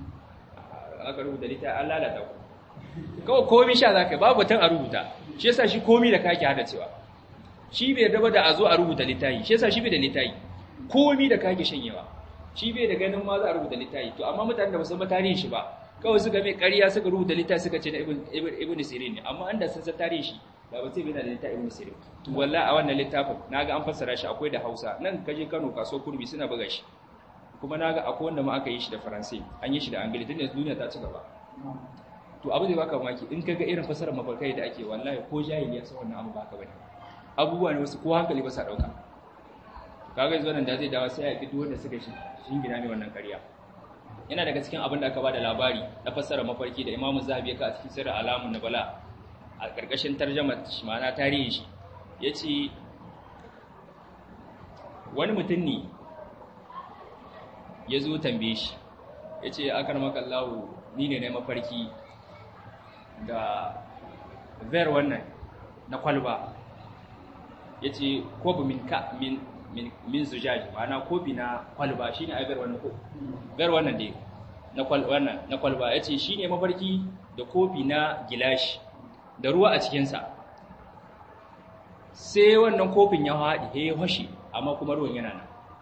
Speaker 1: aka rubuta littafi an lalata ku kawai komai sha zaka babu tan a rubuta shi yasa shi komai da kake hada cewa shi bai yarda da a zo a rubuta littafi shi yasa shi bai da littafi komai da kake shanyewa shi bai da ganin ma za a rubuta littafi to amma mutanen da ba san ba tarihin shi ba kawai suka mai ƙarya suka rubuta littafi suka ce na ibn sirin ne amma an da sun san tarihin shi ba ba sai bai da littafi ibn sirin to wallahi a wannan littafin naga an fassara shi akwai da Hausa nan kaje Kano kaso kurbi suna buga shi kuma naga akwai wanda ma aka yi shi da Faransai an yi shi da Angili tunda duniya ta ci gaba to abu zai baka mamaki in kaga irin fassarar mafarkai da ake wallahi ko jahili ya san wannan abu ba ka bane abubuwa ne wasu ko hankali ba sa dauka kaga yanzu wannan da zai dawo sai ya fi wanda suka shi gina mai wannan ƙarya yana daga cikin abin da aka bada labari na fassara mafarki da Imam Zahabi ya ka a cikin sirrin alamun nabala a ƙarƙashin tarjama shi ma'ana tarihin shi yace wani mutum ne ya zo tambaye shi yace akar makallahu ni ne na mafarki da ver wannan na kwalba yace ko min ka min min zujaji ma'ana kofi na kwalba shine ai gar wannan ko gar wannan dai na kwal wannan na kwalba yace shine mafarki da kofi na gilashi da ruwa a cikin sa sai wannan kofin ya haɗi he hoshi amma kuma ruwan yana nan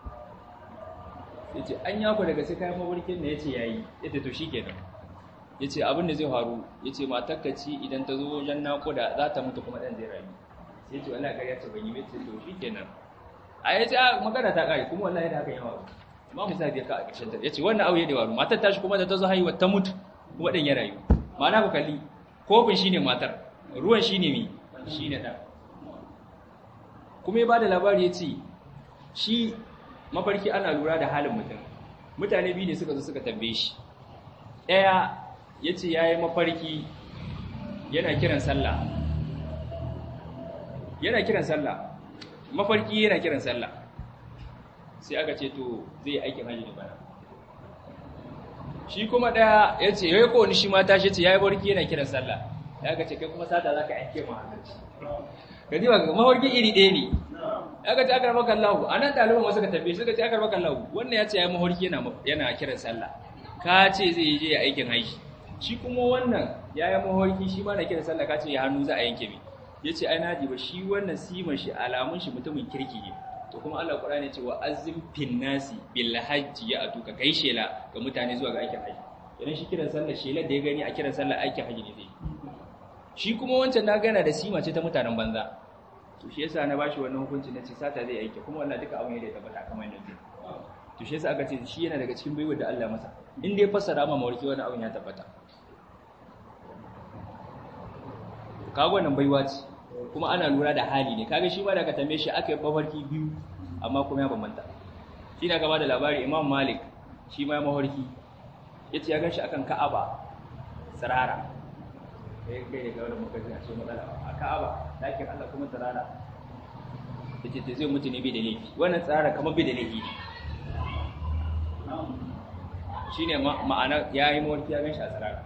Speaker 1: ya ce an yako daga sai kayan mawarkin da ya ce ya yi ya to shi kenan ya ce abin da zai faru ya ce matakkaci idan ta zo wajen naƙuda za ta mutu kuma ɗan zai rayu sai ya ce wallahi ƙarya ce ban yi mai ce to shi kenan a ya ce a magana ta ƙari kuma wallahi da haka yawa ma mu sa biya ka a ƙarshen ta ya ce wannan abu ya da faru matar tashi kuma da ta zo haihuwa ta mutu kuma ɗan ya rayu ma'ana ku kalli kofin shine matar ruwan shine mi shine ɗan kuma ya ba da labari ya ce shi mafarki ana lura da halin mutum mutane biyu ne suka zo suka tambaye shi ɗaya ya ce ya yi mafarki yana kiran sallah yana kiran sallah mafarki yana kiran sallah sai aka ce to zai yi aikin hajji da bana shi kuma ɗaya ya ce ya yi kowane shi mata shi ce ya yi barki yana kiran sallah ya ga ce kai kuma sata za ka aike ma hannunci gani ba mafarki iri ɗaya ne ya ga ce aka rama kallahu a nan ɗaliban wasu ka tafi suka ce aka rama kallahu wannan ya ce ya yi mafarki yana kiran sallah ka ce zai je aikin haji shi kuma wannan ya yi mafarki shi ma na kiran sallah ka ce ya hannu za a yanke mi ya ce ai naji ba shi wannan siman shi alamun shi mutumin kirki ne to kuma Allah Qur'ani ya ce wa azim fin nasi bil hajji ya atuka kai shela ga mutane zuwa ga aikin haji idan shi kiran sallah shelar da ya gani a kiran sallah aikin haji ne zai shi kuma wancan na gana da sima ce ta mutanen banza to shi yasa na bashi wannan hukunci na ce sata zai aike kuma wallahi duka abin da ya tabbata kamar yadda to shi yasa aka ce shi yana daga cikin baiwar da Allah masa in dai fassara ma mawarki wannan abin ya tabbata kaga wannan baiwa ce kuma ana lura da hali ne kaga shi ma da ka tambaye shi aka yi mafarki biyu amma kuma ya bambanta shi na gaba da labari Imam Malik shi ma ya mafarki yace ya ganshi akan Ka'aba sarara kai kai da wannan mukaji a ce matsala a Ka'aba dakin Allah kuma sarara yace ce zai mutu ne bai da laifi wannan tsara kamar bai da laifi shine ma'ana yayi mawarki ya ganshi a sarara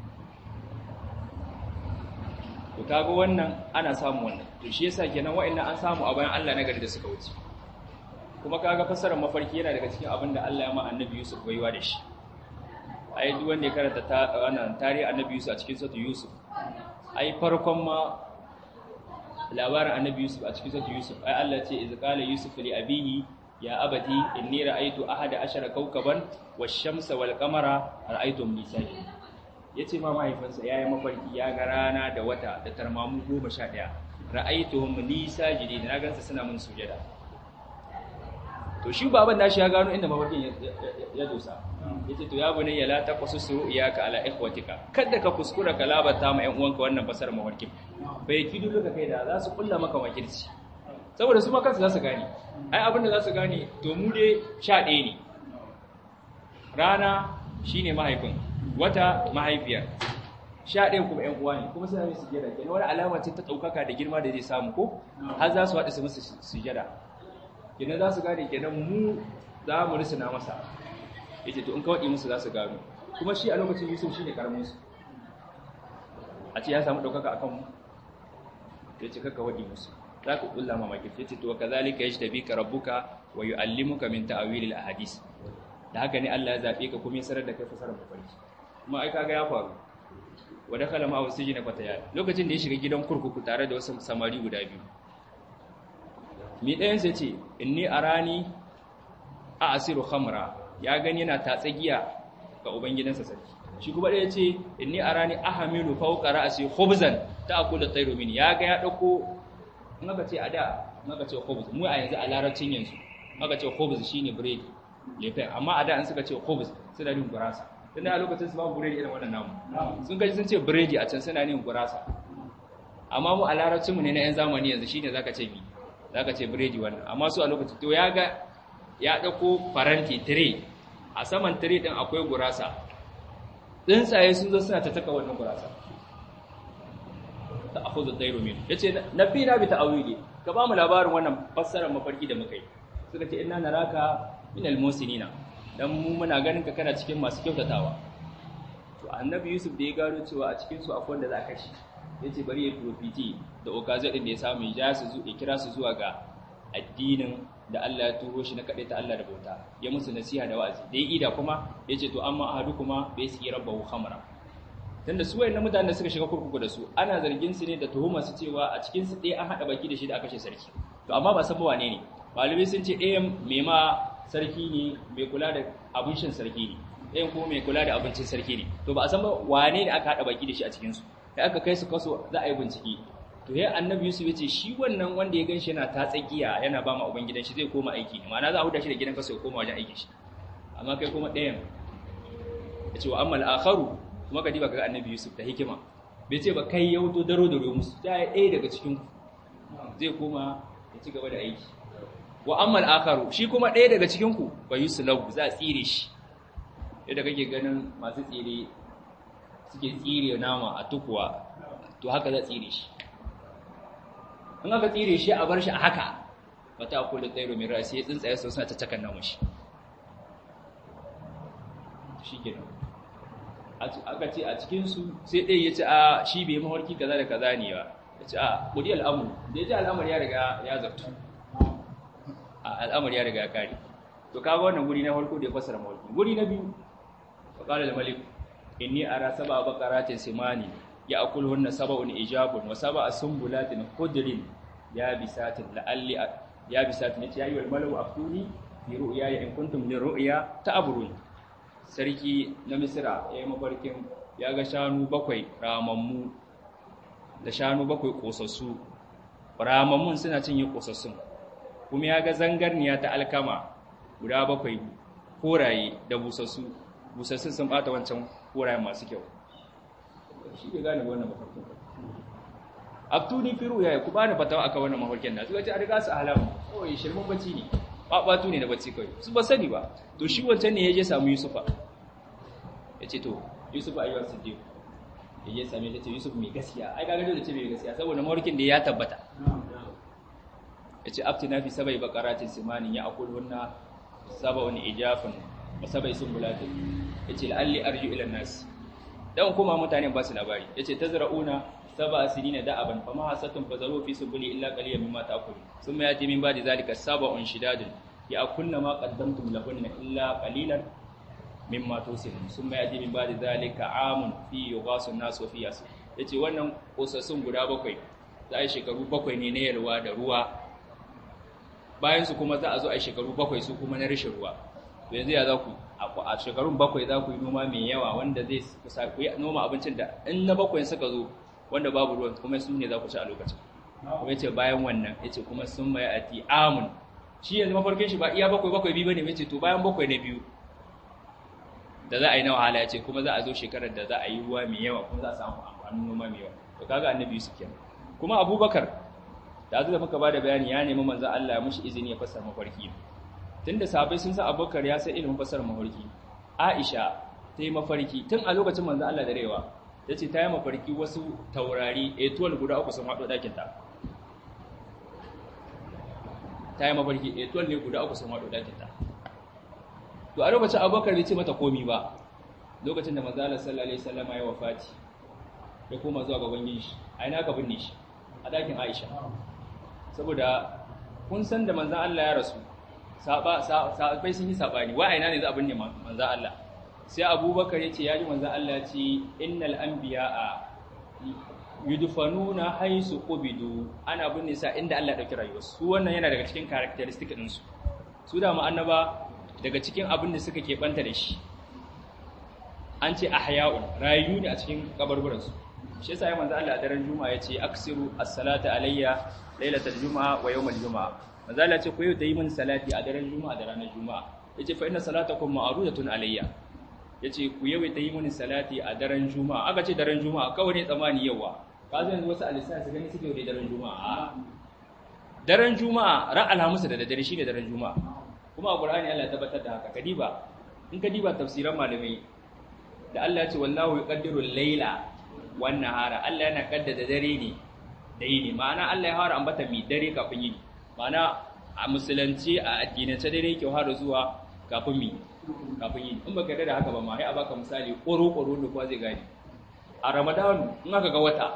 Speaker 1: to kaga wannan ana samu wannan to shi yasa kenan wa'annan an samu a bayan Allah na gari da suka wuce kuma kaga fassarar mafarki yana daga cikin abin da Allah ya ma annabi Yusuf baiwa da shi ai duk wanda ya karanta ta wannan tarihi annabi Yusuf a cikin sura Yusuf ai farkon ma labarin annabi Yusuf a cikin sura Yusuf ai Allah ce iz qala Yusuf li abihi ya abati inni ra'aytu ahada ashara kawkaban wash-shamsa wal-qamara ra'aytum li sajidin ya ce ma mahaifinsa ya yi mafarki ya ga rana da wata da tarmamu goma sha ɗaya ra'aituhum li sajidin na gansa suna mun sujada to shi baban nashi ya gano inda mafarkin ya dosa yace to ya bunayya la taqasussu iyaka ala ikhwatika kada ka kuskura ka labata ma ƴan uwanka wannan fasar mafarkin bai kidu ka kai da za su kulla maka wakilci saboda su ma kansu za su gane ai abin da za su gane to mu dai sha ɗaya ne rana shine mahaifin wata mahaifiyar sha ɗaya kuma ‘yan uwa ne kuma suna mai sujada kenan wani alama ce ta ɗaukaka da girma da zai samu ko har za su haɗu su musu sujada kenan za su gane kenan mu za mu risina masa ya ce to in kawai musu za su gano kuma shi a lokacin yusuf shi ne ƙaramin su a ce ya samu ɗaukaka a kanmu ya ce kakka waɗi musu za ka ƙulla mamaki ya ce to ka zalika ya shi tabi ka rabbuka wa yu'allimuka min ta'awilil ahadis da haka ne Allah ya zaɓe ka kuma ya sanar da kai fasarar mafarki kuma ai kaga ya faru wa dakhala ma wasijina fatayat lokacin da ya shiga gidan kurkuku tare da wasu samari guda biyu mi ɗayan sai ce inni arani a asiru khamra ya gani yana tatsagiya ga ubangidansa sarki shi kuma ɗaya ce inni arani ahamilu fawqa ra'si khubzan ta'kulu tayru min ya ga ya dauko in aka ce a da in aka ce khubz mu a yanzu a larabcin yanzu in aka ce khubz shine bread lefen amma a da an suka ce khubz suna yin gurasa tunda a lokacin su babu biredi irin wannan namu sun gaji sun ce biredi a can suna yin gurasa amma mu a larabcinmu ne na yan zamani yanzu shine zaka ce bi zaka ce biredi wannan amma su a lokacin to ya ga ya dauko faranti tire a saman tire din akwai gurasa tsuntsaye sun zo suna ta taka wannan gurasa ta akhudhu tayru min yace nabi na bi ta'awili ka ba mu labarin wannan fassarar mafarki da muka yi suka ce inna naraka minal musinina dan mu muna ganin ka kana cikin masu kyautatawa to annabi yusuf da ya gano cewa a cikin su akwai wanda za ka shi yace bari ya profiti da occasion din da ya samu ya su zu ya kira su zuwa ga addinin da Allah ya turo shi na kade ta Allah da bauta ya musu nasiha da wa'azi da ya ida kuma yace to amma ahadu kuma bai su rabbahu khamra tunda su wayannan mutanen da suka shiga kurkuku da su ana zargin su ne da tuhuma su cewa a cikin su ɗaya an hada baki da shi da aka kashe sarki to amma ba san ba wane ne malamai sun ce ɗayan mai ma sarki ne mai kula da abincin sarki ne ɗayan kuma mai kula da abincin sarki ne to ba a san ba wane ne aka haɗa baki da shi a cikinsu sai aka kai su kaso za a yi bincike to ya annabi yusuf ya ce shi wannan wanda ya gan shi yana ta tsakiya yana ba ma uban gidan shi zai koma aiki ne ma'ana za a huda shi da gidan kaso ya koma wajen aiki shi amma kai kuma ɗayan ya ce wa amma al'akharu kuma ka diba ga annabi yusuf da hikima bai ce ba kai ya wuto daro da musu ta yi ɗaya daga cikin zai koma ya ci gaba da aiki wa amma al'akharu shi kuma ɗaya daga cikin ku ba yusuf lahu za a tsire shi yadda kake ganin masu tsire suke tsire nama a tukuwa to haka za a tsire shi in aka tsire shi a bar shi a haka wata akwai da tsairo mai rasi ya tsuntsaye sau suna caccakan namun shi shi ke aka ce a cikinsu sai ɗaya ya ce a shi bai mawarki kaza da kaza ne ba ya ce a ƙudi al'amur da ya ji al'amur ya riga ya zartu al'amur ya riga ya kare to kaga wannan guri na farko da ya fasara mawarki guri na biyu faƙalar malik inni ara saba bakaratin simani ya akulhunna sab'un ijabun wa sab'a sumbulatin khudrin ya bisatin la'alli ya bisatin yace yayi wal malu aftuni fi ru'ya in kuntum li ru'ya ta'burun sarki na misra yayi mafarkin ya ga shanu bakwai ramammu da shanu bakwai kosassu ramammun suna cinye kosassun kuma ya ga zangarniya ta alkama guda bakwai koraye da busassu busassun sun bata wancan korayen masu kyau shi ke gane wannan mafarkin abtuni firu ya ku bani fatawa akan wannan mafarkin na suka ce a riga su alamu kawai shirmin bacci ne babatu ne na bacci kawai su ba sani ba to shi wancan ne ya je samu yusufa ya ce to yusufa ayyuwa siddiq ya je same ta ce yusuf mai gaskiya ai gaga da ce mai gaskiya saboda mafarkin da ya tabbata ya ce abtina fi sabai bakaratin simanin ya akul hunna saba'un ijafin wa sabai sumbulatin ya ce la'alli arju ila nas dan kuma mutane ba su labari yace tazra'una sab'a sinina da'aban fama hasatun fazaru fi subuli illa qaliyan mimma ta'kulu thumma yati min ba'di zalika sab'un shidadun ya'kulna ma qaddamtum lahunna illa qalilan mimma tusilun thumma yati min ba'di zalika 'amun fi yughasu an-nas wa fi yas yace wannan kosassun guda bakwai za a yi shekaru bakwai ne na yalwa da ruwa bayan su kuma za a zo a yi shekaru bakwai su kuma na rashin ruwa to yanzu ya za ku a shekarun bakwai za ku yi noma mai yawa wanda zai kusa ku yi noma abincin da in na bakwai suka zo wanda babu ruwan kuma su ne za ku ci a lokacin kuma yace bayan wannan yace kuma sun mai ati amun shi yanzu mafarkin shi ba iya bakwai bakwai biyu bane yace to bayan bakwai na biyu da za a yi na wahala yace kuma za a zo shekarar da za a yi ruwa mai yawa kuma za a samu amfanin noma mai yawa to kaga annabi Yusuf kenan kuma Abubakar da azu da muka bada bayani ya nemi manzo Allah ya mushi izini ya fassara mafarki tunda sahabbai sun san Abubakar ya san ilimin fassara mafarki Aisha ta yi mafarki tun a lokacin manzo Allah da rewa yace ta yi mafarki wasu taurari etol guda uku sun haɗo ɗakin ta ta yi mafarki etol ne guda uku sun haɗo ɗakin ta to a lokacin Abubakar bai ce mata komi ba lokacin da manzo Allah sallallahu alaihi wasallam ya wafati ya koma zuwa gaban yin shi a ina ka binne shi a ɗakin Aisha saboda kun san da manzo Allah ya rasu sabai sun yi sabani wa aina ne za a binne manzan Allah sai abubakar ya ce ya ji manzan Allah ce innal anbiya'a yudfanuna haisu qubidu ana binne sa inda Allah ya dauki rayuwarsu su wannan yana daga cikin characteristic din su su da annaba daga cikin abin da suka keɓanta da shi an ce ahya'un rayu ne a cikin kabarburan su shi yasa ya manzan Allah a daren juma'a ya ce aksiru as-salata alayya lailatal juma'a wa yawmal juma'a manzala ce ku yau da yi min salati a daren juma'a da ranar juma'a yace fa inna salatakum ma'rudatun alayya yace ku yau da yi min salati a daren juma'a aka ce daren juma'a kawai ne tsamani yawa ka zai yanzu wasu alisa su gani suke da daren juma'a daren juma'a ran alhamis da daddare shine daren juma'a kuma a qur'ani Allah ya tabbatar da haka kadiba in kadiba tafsiran malamai da Allah ya ce wallahu yuqaddiru al-laila wan nahara Allah yana kaddada dare ne da yini ma'ana Allah ya fara ambata mi dare kafin yini mana a musulunci a addinance dare yake har zuwa kafin mi kafin yi in baka da haka ba ma sai a baka misali ƙoro ƙoro da kuwa zai gani a ramadan in aka ga wata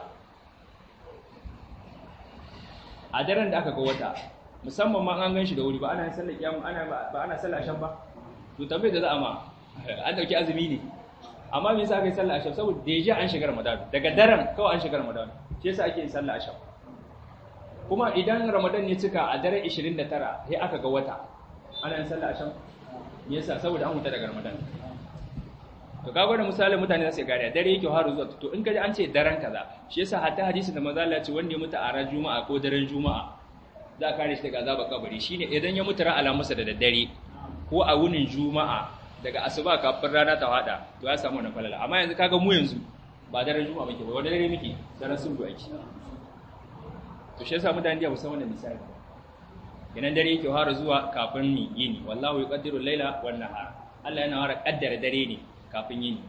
Speaker 1: a daren da aka ga wata musamman ma an gan shi da wuri ba ana yin sallar kiyamu ana ba ana sallar ashan ba to tambayar da za a ma an dauki azumi ne amma me yasa aka yi sallar ashan saboda deja an shiga ramadan daga daren kawai an shiga ramadan shi yasa ake yin sallar ashan kuma idan ramadan ya cika a daren 29 sai aka ga wata ana yin sallah asham me yasa saboda an huta daga ramadan to kaga da misalin mutane za su gane dare yake haru zuwa to in kaji an ce daren kaza shi yasa hatta hadisi da manzo Allah ya ce wanda ya mutu a ran juma'a ko daren juma'a za a kare shi daga azabar kabari shine idan ya mutu ran alamusa da daddare ko a wunin juma'a daga asuba kafin rana ta hada to ya samu wannan falala amma yanzu kaga mu yanzu ba daren juma'a muke ba wanda dare muke daren sundu ake to shi yasa mutane da musamman wannan misali kenan dare yake fara zuwa kafin ni yini wallahu yuqaddiru al-laila wan nahar Allah yana fara kaddara dare ne kafin yini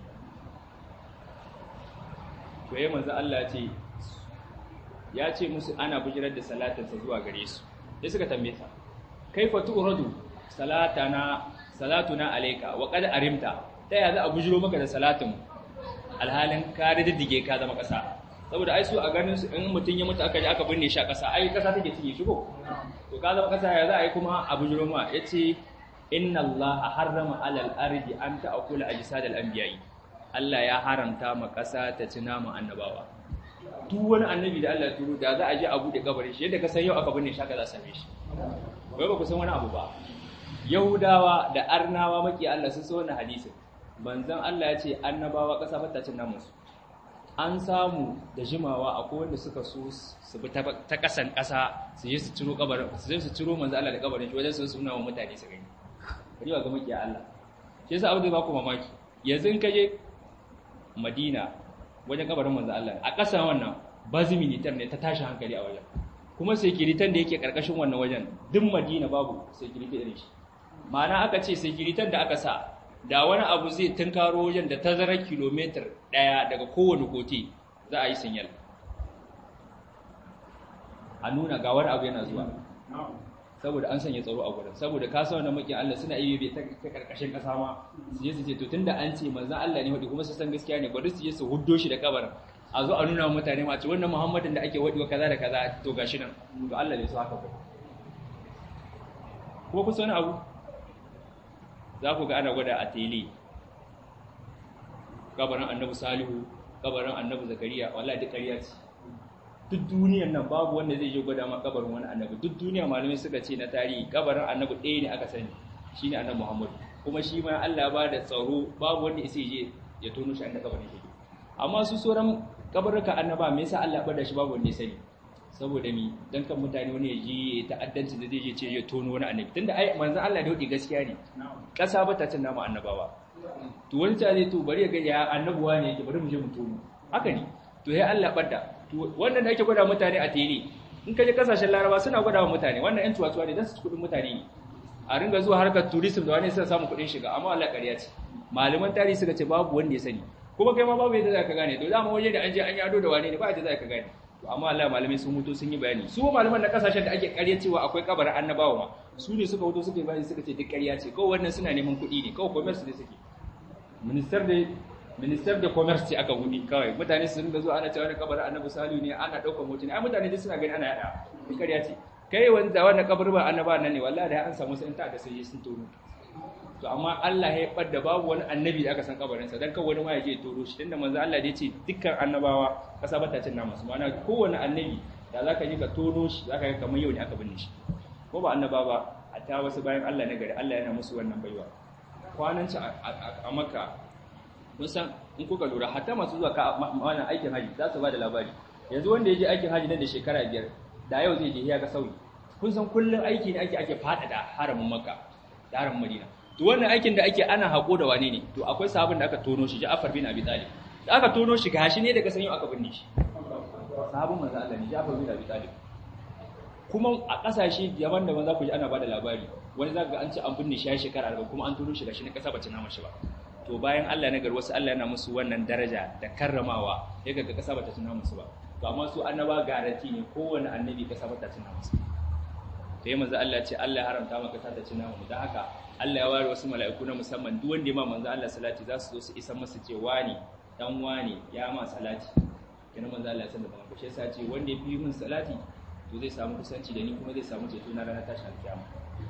Speaker 1: to yayin manzo Allah ya ce ya ce musu ana bujirar da salatinsa zuwa gare su sai suka tambaye sa kaifa tu'radu salatana salatuna alayka wa qad arimta ta ya za a bujiro maka da salatin alhalin ka diddige ka zama kasa saboda ai su a ganin su in mutun ya mutu aka je aka binne shi a kasa ai kasa take cinye shi ko to ka zama kasa ya za a yi kuma a bujiro ma yace inna allaha harrama alal ardi an ta'kula ajsadal anbiya'i Allah ya haramta ma kasa ta ci naman annabawa duk wani annabi da Allah ya turo da za a je a bude kabarin shi yadda ka san yau aka binne shi aka za same shi wai ba ku san wani abu ba yahudawa da arnawa maki Allah sun so wannan hadisin banzan Allah ya ce annabawa kasa ba ta cin namun su an samu da jimawa akwai wanda suka so su bi ta kasan kasa su je su ciro kabarin su je su ciro manzo Allah da kabarin shi wajen su suna wa mutane su gani riwa ga maki Allah shi yasa abu da ba ku mamaki yanzu in ka je Madina wajen kabarin manzo Allah a ƙasa wannan bazi militar ne ta tashi hankali a wajen kuma sekiritan da yake karkashin wannan wajen duk Madina babu sekirita irin shi ma'ana aka ce sekiritan da aka sa da wani abu zai tunkaro wajen da tazarar kilomitar ɗaya daga kowane kote za a yi sinyal a nuna ga wani abu yana zuwa saboda an sanya tsaro a gurin saboda ka sa wannan makin Allah suna iya bai ta karkashin kasa ma su je su ce to tunda an ce manzon Allah ne wadi kuma su san gaskiya ne bari su je su huddo shi da kabarin a zo a nuna wa mutane ma ce wannan Muhammadin da ake wadi wa kaza da kaza to gashi nan to Allah ne su haka ba ko ku sani abu za ku ga ana gwada a tele kabarin Annabi Salihu kabarin Annabi Zakariya wallahi duk ƙarya ce duk duniyan nan babu wanda zai je gwada ma kabarin wani annabi duk duniya malamai suka ce na tarihi kabarin annabi ɗaya ne aka sani shine annabi Muhammad kuma shi ma Allah ba da tsaro babu wanda isa je ya tono shi annabi kabarin shi amma su sauran kabaruka annaba me yasa Allah bada shi babu wanda ya sani saboda mi dan kan mutane wani ya je ta'addanci da zai je ce ya tono wani annabi tunda ai manzon Allah da hudi gaskiya ne kasa ba ta cin nama annabawa to wani ta zai to bari ya ga ya annabuwa ne yake bari mu je mu tono haka ne to sai Allah bada wannan da ake gwada mutane a tele in ka je kasashen laraba suna gwada wa mutane wannan yan tuwatuwa ne don su kudin mutane ne a ringa zuwa harkar tourism da wani suna samun kudin shiga amma Allah ƙarya ce malaman tarihi suka ce babu wanda ya sani kuma kai ma babu yadda za ka gane to dama waje da an je an yado da wane ne ba yadda za ka gane to amma Allah malamai sun mutu sun yi bayani su malaman na kasashen da ake ƙarya cewa akwai kabarin annabawa ma su ne suka wuto suka yi bayani suka ce duk ƙarya ce kawai wannan suna neman kuɗi ne kawai commerce ne suke minister da minister da commerce ce aka wuni kawai mutane su ringa zuwa ana cewa wani kabarin annabi salihu ne ana ɗaukar hotuna ai mutane duk suna gani ana yada duk ƙarya ce kai wanda wannan kabarin ba annaba nan ne wallahi da an samu sun ta da sai sun tono to amma Allah ya fadda babu wani annabi da aka san kabarin sa dan kawai wani ma ya je toro shi tunda manzo Allah da ya ce dukkan annabawa kasa bata cin namu su ma'ana kowanne annabi da zaka ji ka tono shi zaka ga kamar yau ne aka binne shi ko ba annaba ba hatta wasu bayan Allah na gari Allah yana musu wannan baiwa kwanan ci a Makka kun san in kuka lura hatta masu zuwa ka wannan aikin haji za su ba da labari yanzu wanda ya je aikin haji nan da shekara biyar da yau zai je ya ga sauyi kun san kullum aiki ne ake ake faɗaɗa haramin makka da haramin madina to wannan aikin da ake ana haƙo da wane ne to akwai sabon da aka tono shi Ja'far bin Abi Talib da aka tono shi gashi ne daga san yau aka binne shi sabon manzo Allah ne Ja'far bin Abi Talib kuma a ƙasashe daban-daban za ku ji ana ba da labari wani za ka ga an ce an binne shi ya shekara 40 kuma an tono shi gashi ne ƙasa bace nama shi ba to bayan Allah na gar wasu Allah yana musu wannan daraja da karramawa ya ga kasa bata tuna musu ba to amma su annaba garanti ne kowanne annabi kasa bata tuna musu to yayin manzo Allah ce Allah ya haramta maka kasa ta tuna mu dan haka Allah ya ware wasu mala'iku na musamman duk wanda ya ma manzo Allah salati za su zo su isa masa ce wani dan wani ya ma salati kina manzo Allah ya san da ban ko shi yasa ce wanda ya fi min salati to zai samu kusanci da ni kuma zai samu ceto na ranar tashin alkiyama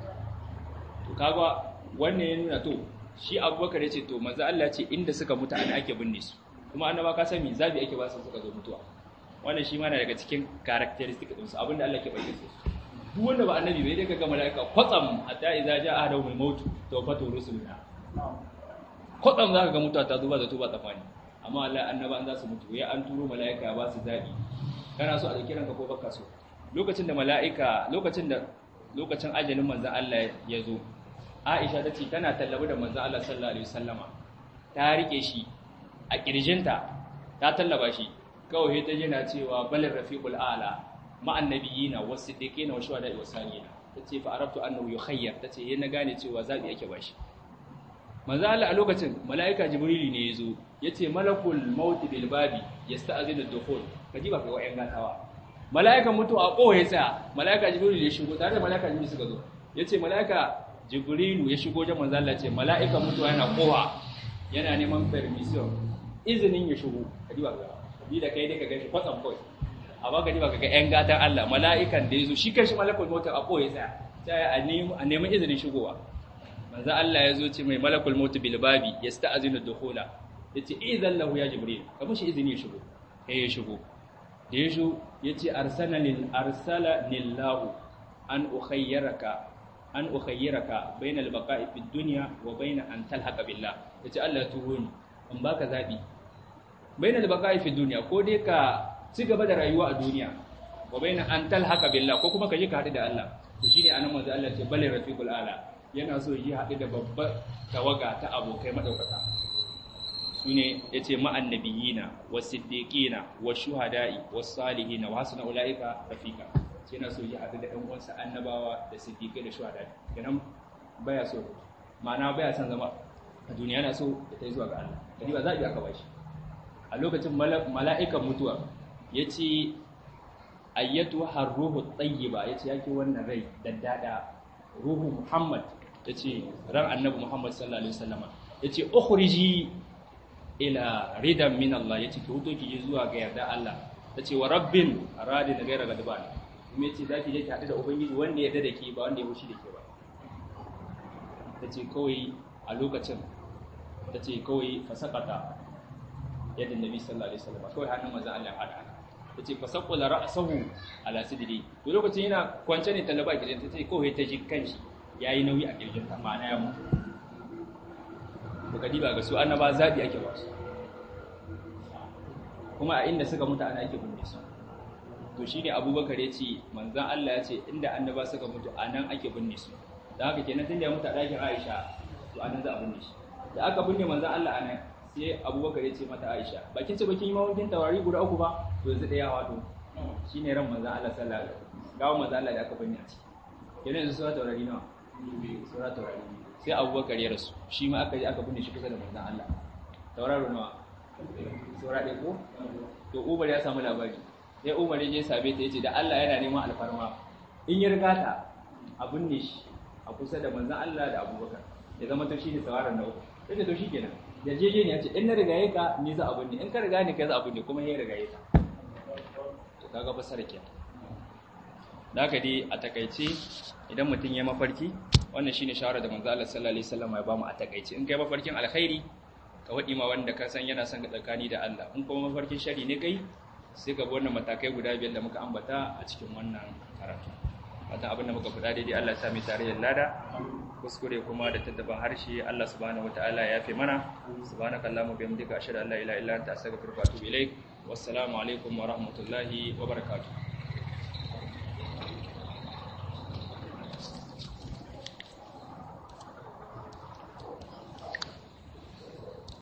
Speaker 1: to kaga wannan ya nuna to shi abubakar ya ce to manzo Allah ce inda suka mutu ana ake binne su kuma annaba ka sani zabi ake ba su suka zo mutuwa wannan shi ma na daga cikin characteristic din su abinda Allah ke bayyana su duk wanda ba annabi bai dai kaga malaika kwatsam hatta idza jaa ahadahum al-maut tawfatu rusuluna kwatsam zaka ga mutuwa ta zuba da tuba tsafani amma Allah annaba an za su mutu ya an turo malaika ba su zabi kana so a dauki ranka ko baka so lokacin da malaika lokacin da lokacin ajalin manzon Allah ya zo Aisha ta ce tana tallabi da manzon Allah sallallahu alaihi wasallama ta rike shi a kirjinta ta tallaba shi kawai ta jina cewa balin rafiqul a'la ma'an nabiyina was-siddiqina wa shuhada'i was-salihina tace fa arabtu annahu yukhayyar tace yana gane cewa zabi yake bashi manzo Allah a lokacin malaika jibrili ne yazo yace malakul maut bil babi yasta'zinu ad-dukhul kaji ba kai wayan gatawa malaikan mutu a kohe tsaya malaika jibrili ya shigo tare da malaika jibrili suka zo yace malaika jibrilu ya shigo da manzo Allah ce malaika mutu yana kowa yana neman permission izinin ya shigo kaji ba ni da kai dai ka gashi kwatsam kawai a baka ba kaga yan gatan Allah mala'ikan da yazo shi kanshi malakul maut a koyi tsaya sai a nemi a nemi izinin shigowa manzo Allah yazo ce mai malakul maut bil babi yasta'zinu dukhula yace idan lahu ya jibril ka mushi izini ya shigo eh ya shigo da ya shigo yace arsala lil arsala lillahu an ukhayyiraka an ukhayyiraka bainal baqa'i fid dunya wa bain an talhaqa billah yace Allah ya turo ni in baka zabi bainal baqa'i fid dunya ko dai ka ci gaba da rayuwa a duniya wa baina an talhaqa billah ko kuma ka je ka haɗu da Allah to shine anan manzo Allah ce bal rafiqul ala yana so yi haɗu da babbar tawaga ta abokai madaukaka sune yace ma annabiyina was-siddiqina wash-shuhada'i was-salihina wa hasuna ulaika rafiqa sai yana so yi haɗu da ɗan uwansa annabawa da siddiqai da shuhada'i kenan baya so ma'ana baya son zama a duniya yana so ya tai zuwa ga Allah kadi ba zabi aka bashi a lokacin mala'ikan mutuwa ya ce ayyatu har ruhu tsayiba ya ce yake wannan rai daddada ruhu muhammad ya ce ran annabi muhammad sallallahu alaihi wasallama ya ce ukhriji ila ridan min Allah ya ce ki huto ki je zuwa ga yarda Allah ta ce wa rabbin radi da gaira gadban kuma ya ce za ki je ki haɗu da ubangiji wanda ya yarda da ke ba wanda ya fushi da ke ba ta ce kawai a lokacin ta ce kawai fasakata yadda nabi sallallahu alaihi wasallam kawai hannun manzon Allah hada haka tace fa saqala ra'sahu ala sidri to lokacin yana kwance ne talaba gidan tace kawai ta ji kanshi yayi nauyi a kirjin ta ma'ana ya mutu to kadi ba ga su annaba zabi ake ba su kuma a inda suka mutu ana ake binne su to shine abubakar ya ce manzon Allah ya ce inda annaba suka mutu anan ake binne su da haka kenan tunda ya mutu a ɗakin Aisha to anan za a binne shi da aka binne manzon Allah anan sai abubakar ya ce mata aisha bakin ce bakin yi mawakin taurari guda uku ba to yanzu ɗaya wato shi ne ran manzan Allah sallallahu alaihi wasallam gawo manzan Allah da aka bani a ciki yana yanzu sura taurari nawa sura taurari sai abubakar ya rasu shi ma aka je aka binne shi kusa da manzan Allah tauraro nawa sura ɗaya ko to Umar ya samu labari sai Umar ya je sabe ta yace da Allah yana neman alfarma in ya riga ta a binne shi a kusa da manzan Allah da abubakar ya zama to shi ne tauraron na uku sai to shi kenan yarjejeniya ce in na rigaye ka ni za a binne in ka riga ni ka za a binne kuma ya rigaye ka to kaga fasara ke da haka dai a takaice idan mutum ya mafarki wannan shine shawara da manzo Allah sallallahu alaihi wasallam ya bamu a takaice in kai mafarkin alkhairi ka wadi ma wanda ka san yana son ka tsakani da Allah in kuma mafarkin shari ne kai sai ka bi wannan matakai guda biyar da muka ambata a cikin wannan karatu wata abin da muka faɗa daidai Allah ya sa mu tarayyar lada kuskure kuma da tattaban harshe Allah subhanahu wataala ya fi mana subhanaka allahumma bihamdika ashhadu an la ilaha illa anta astaghfiruka wa atubu ilaik wassalamu alaikum wa rahmatullahi wa barakatuh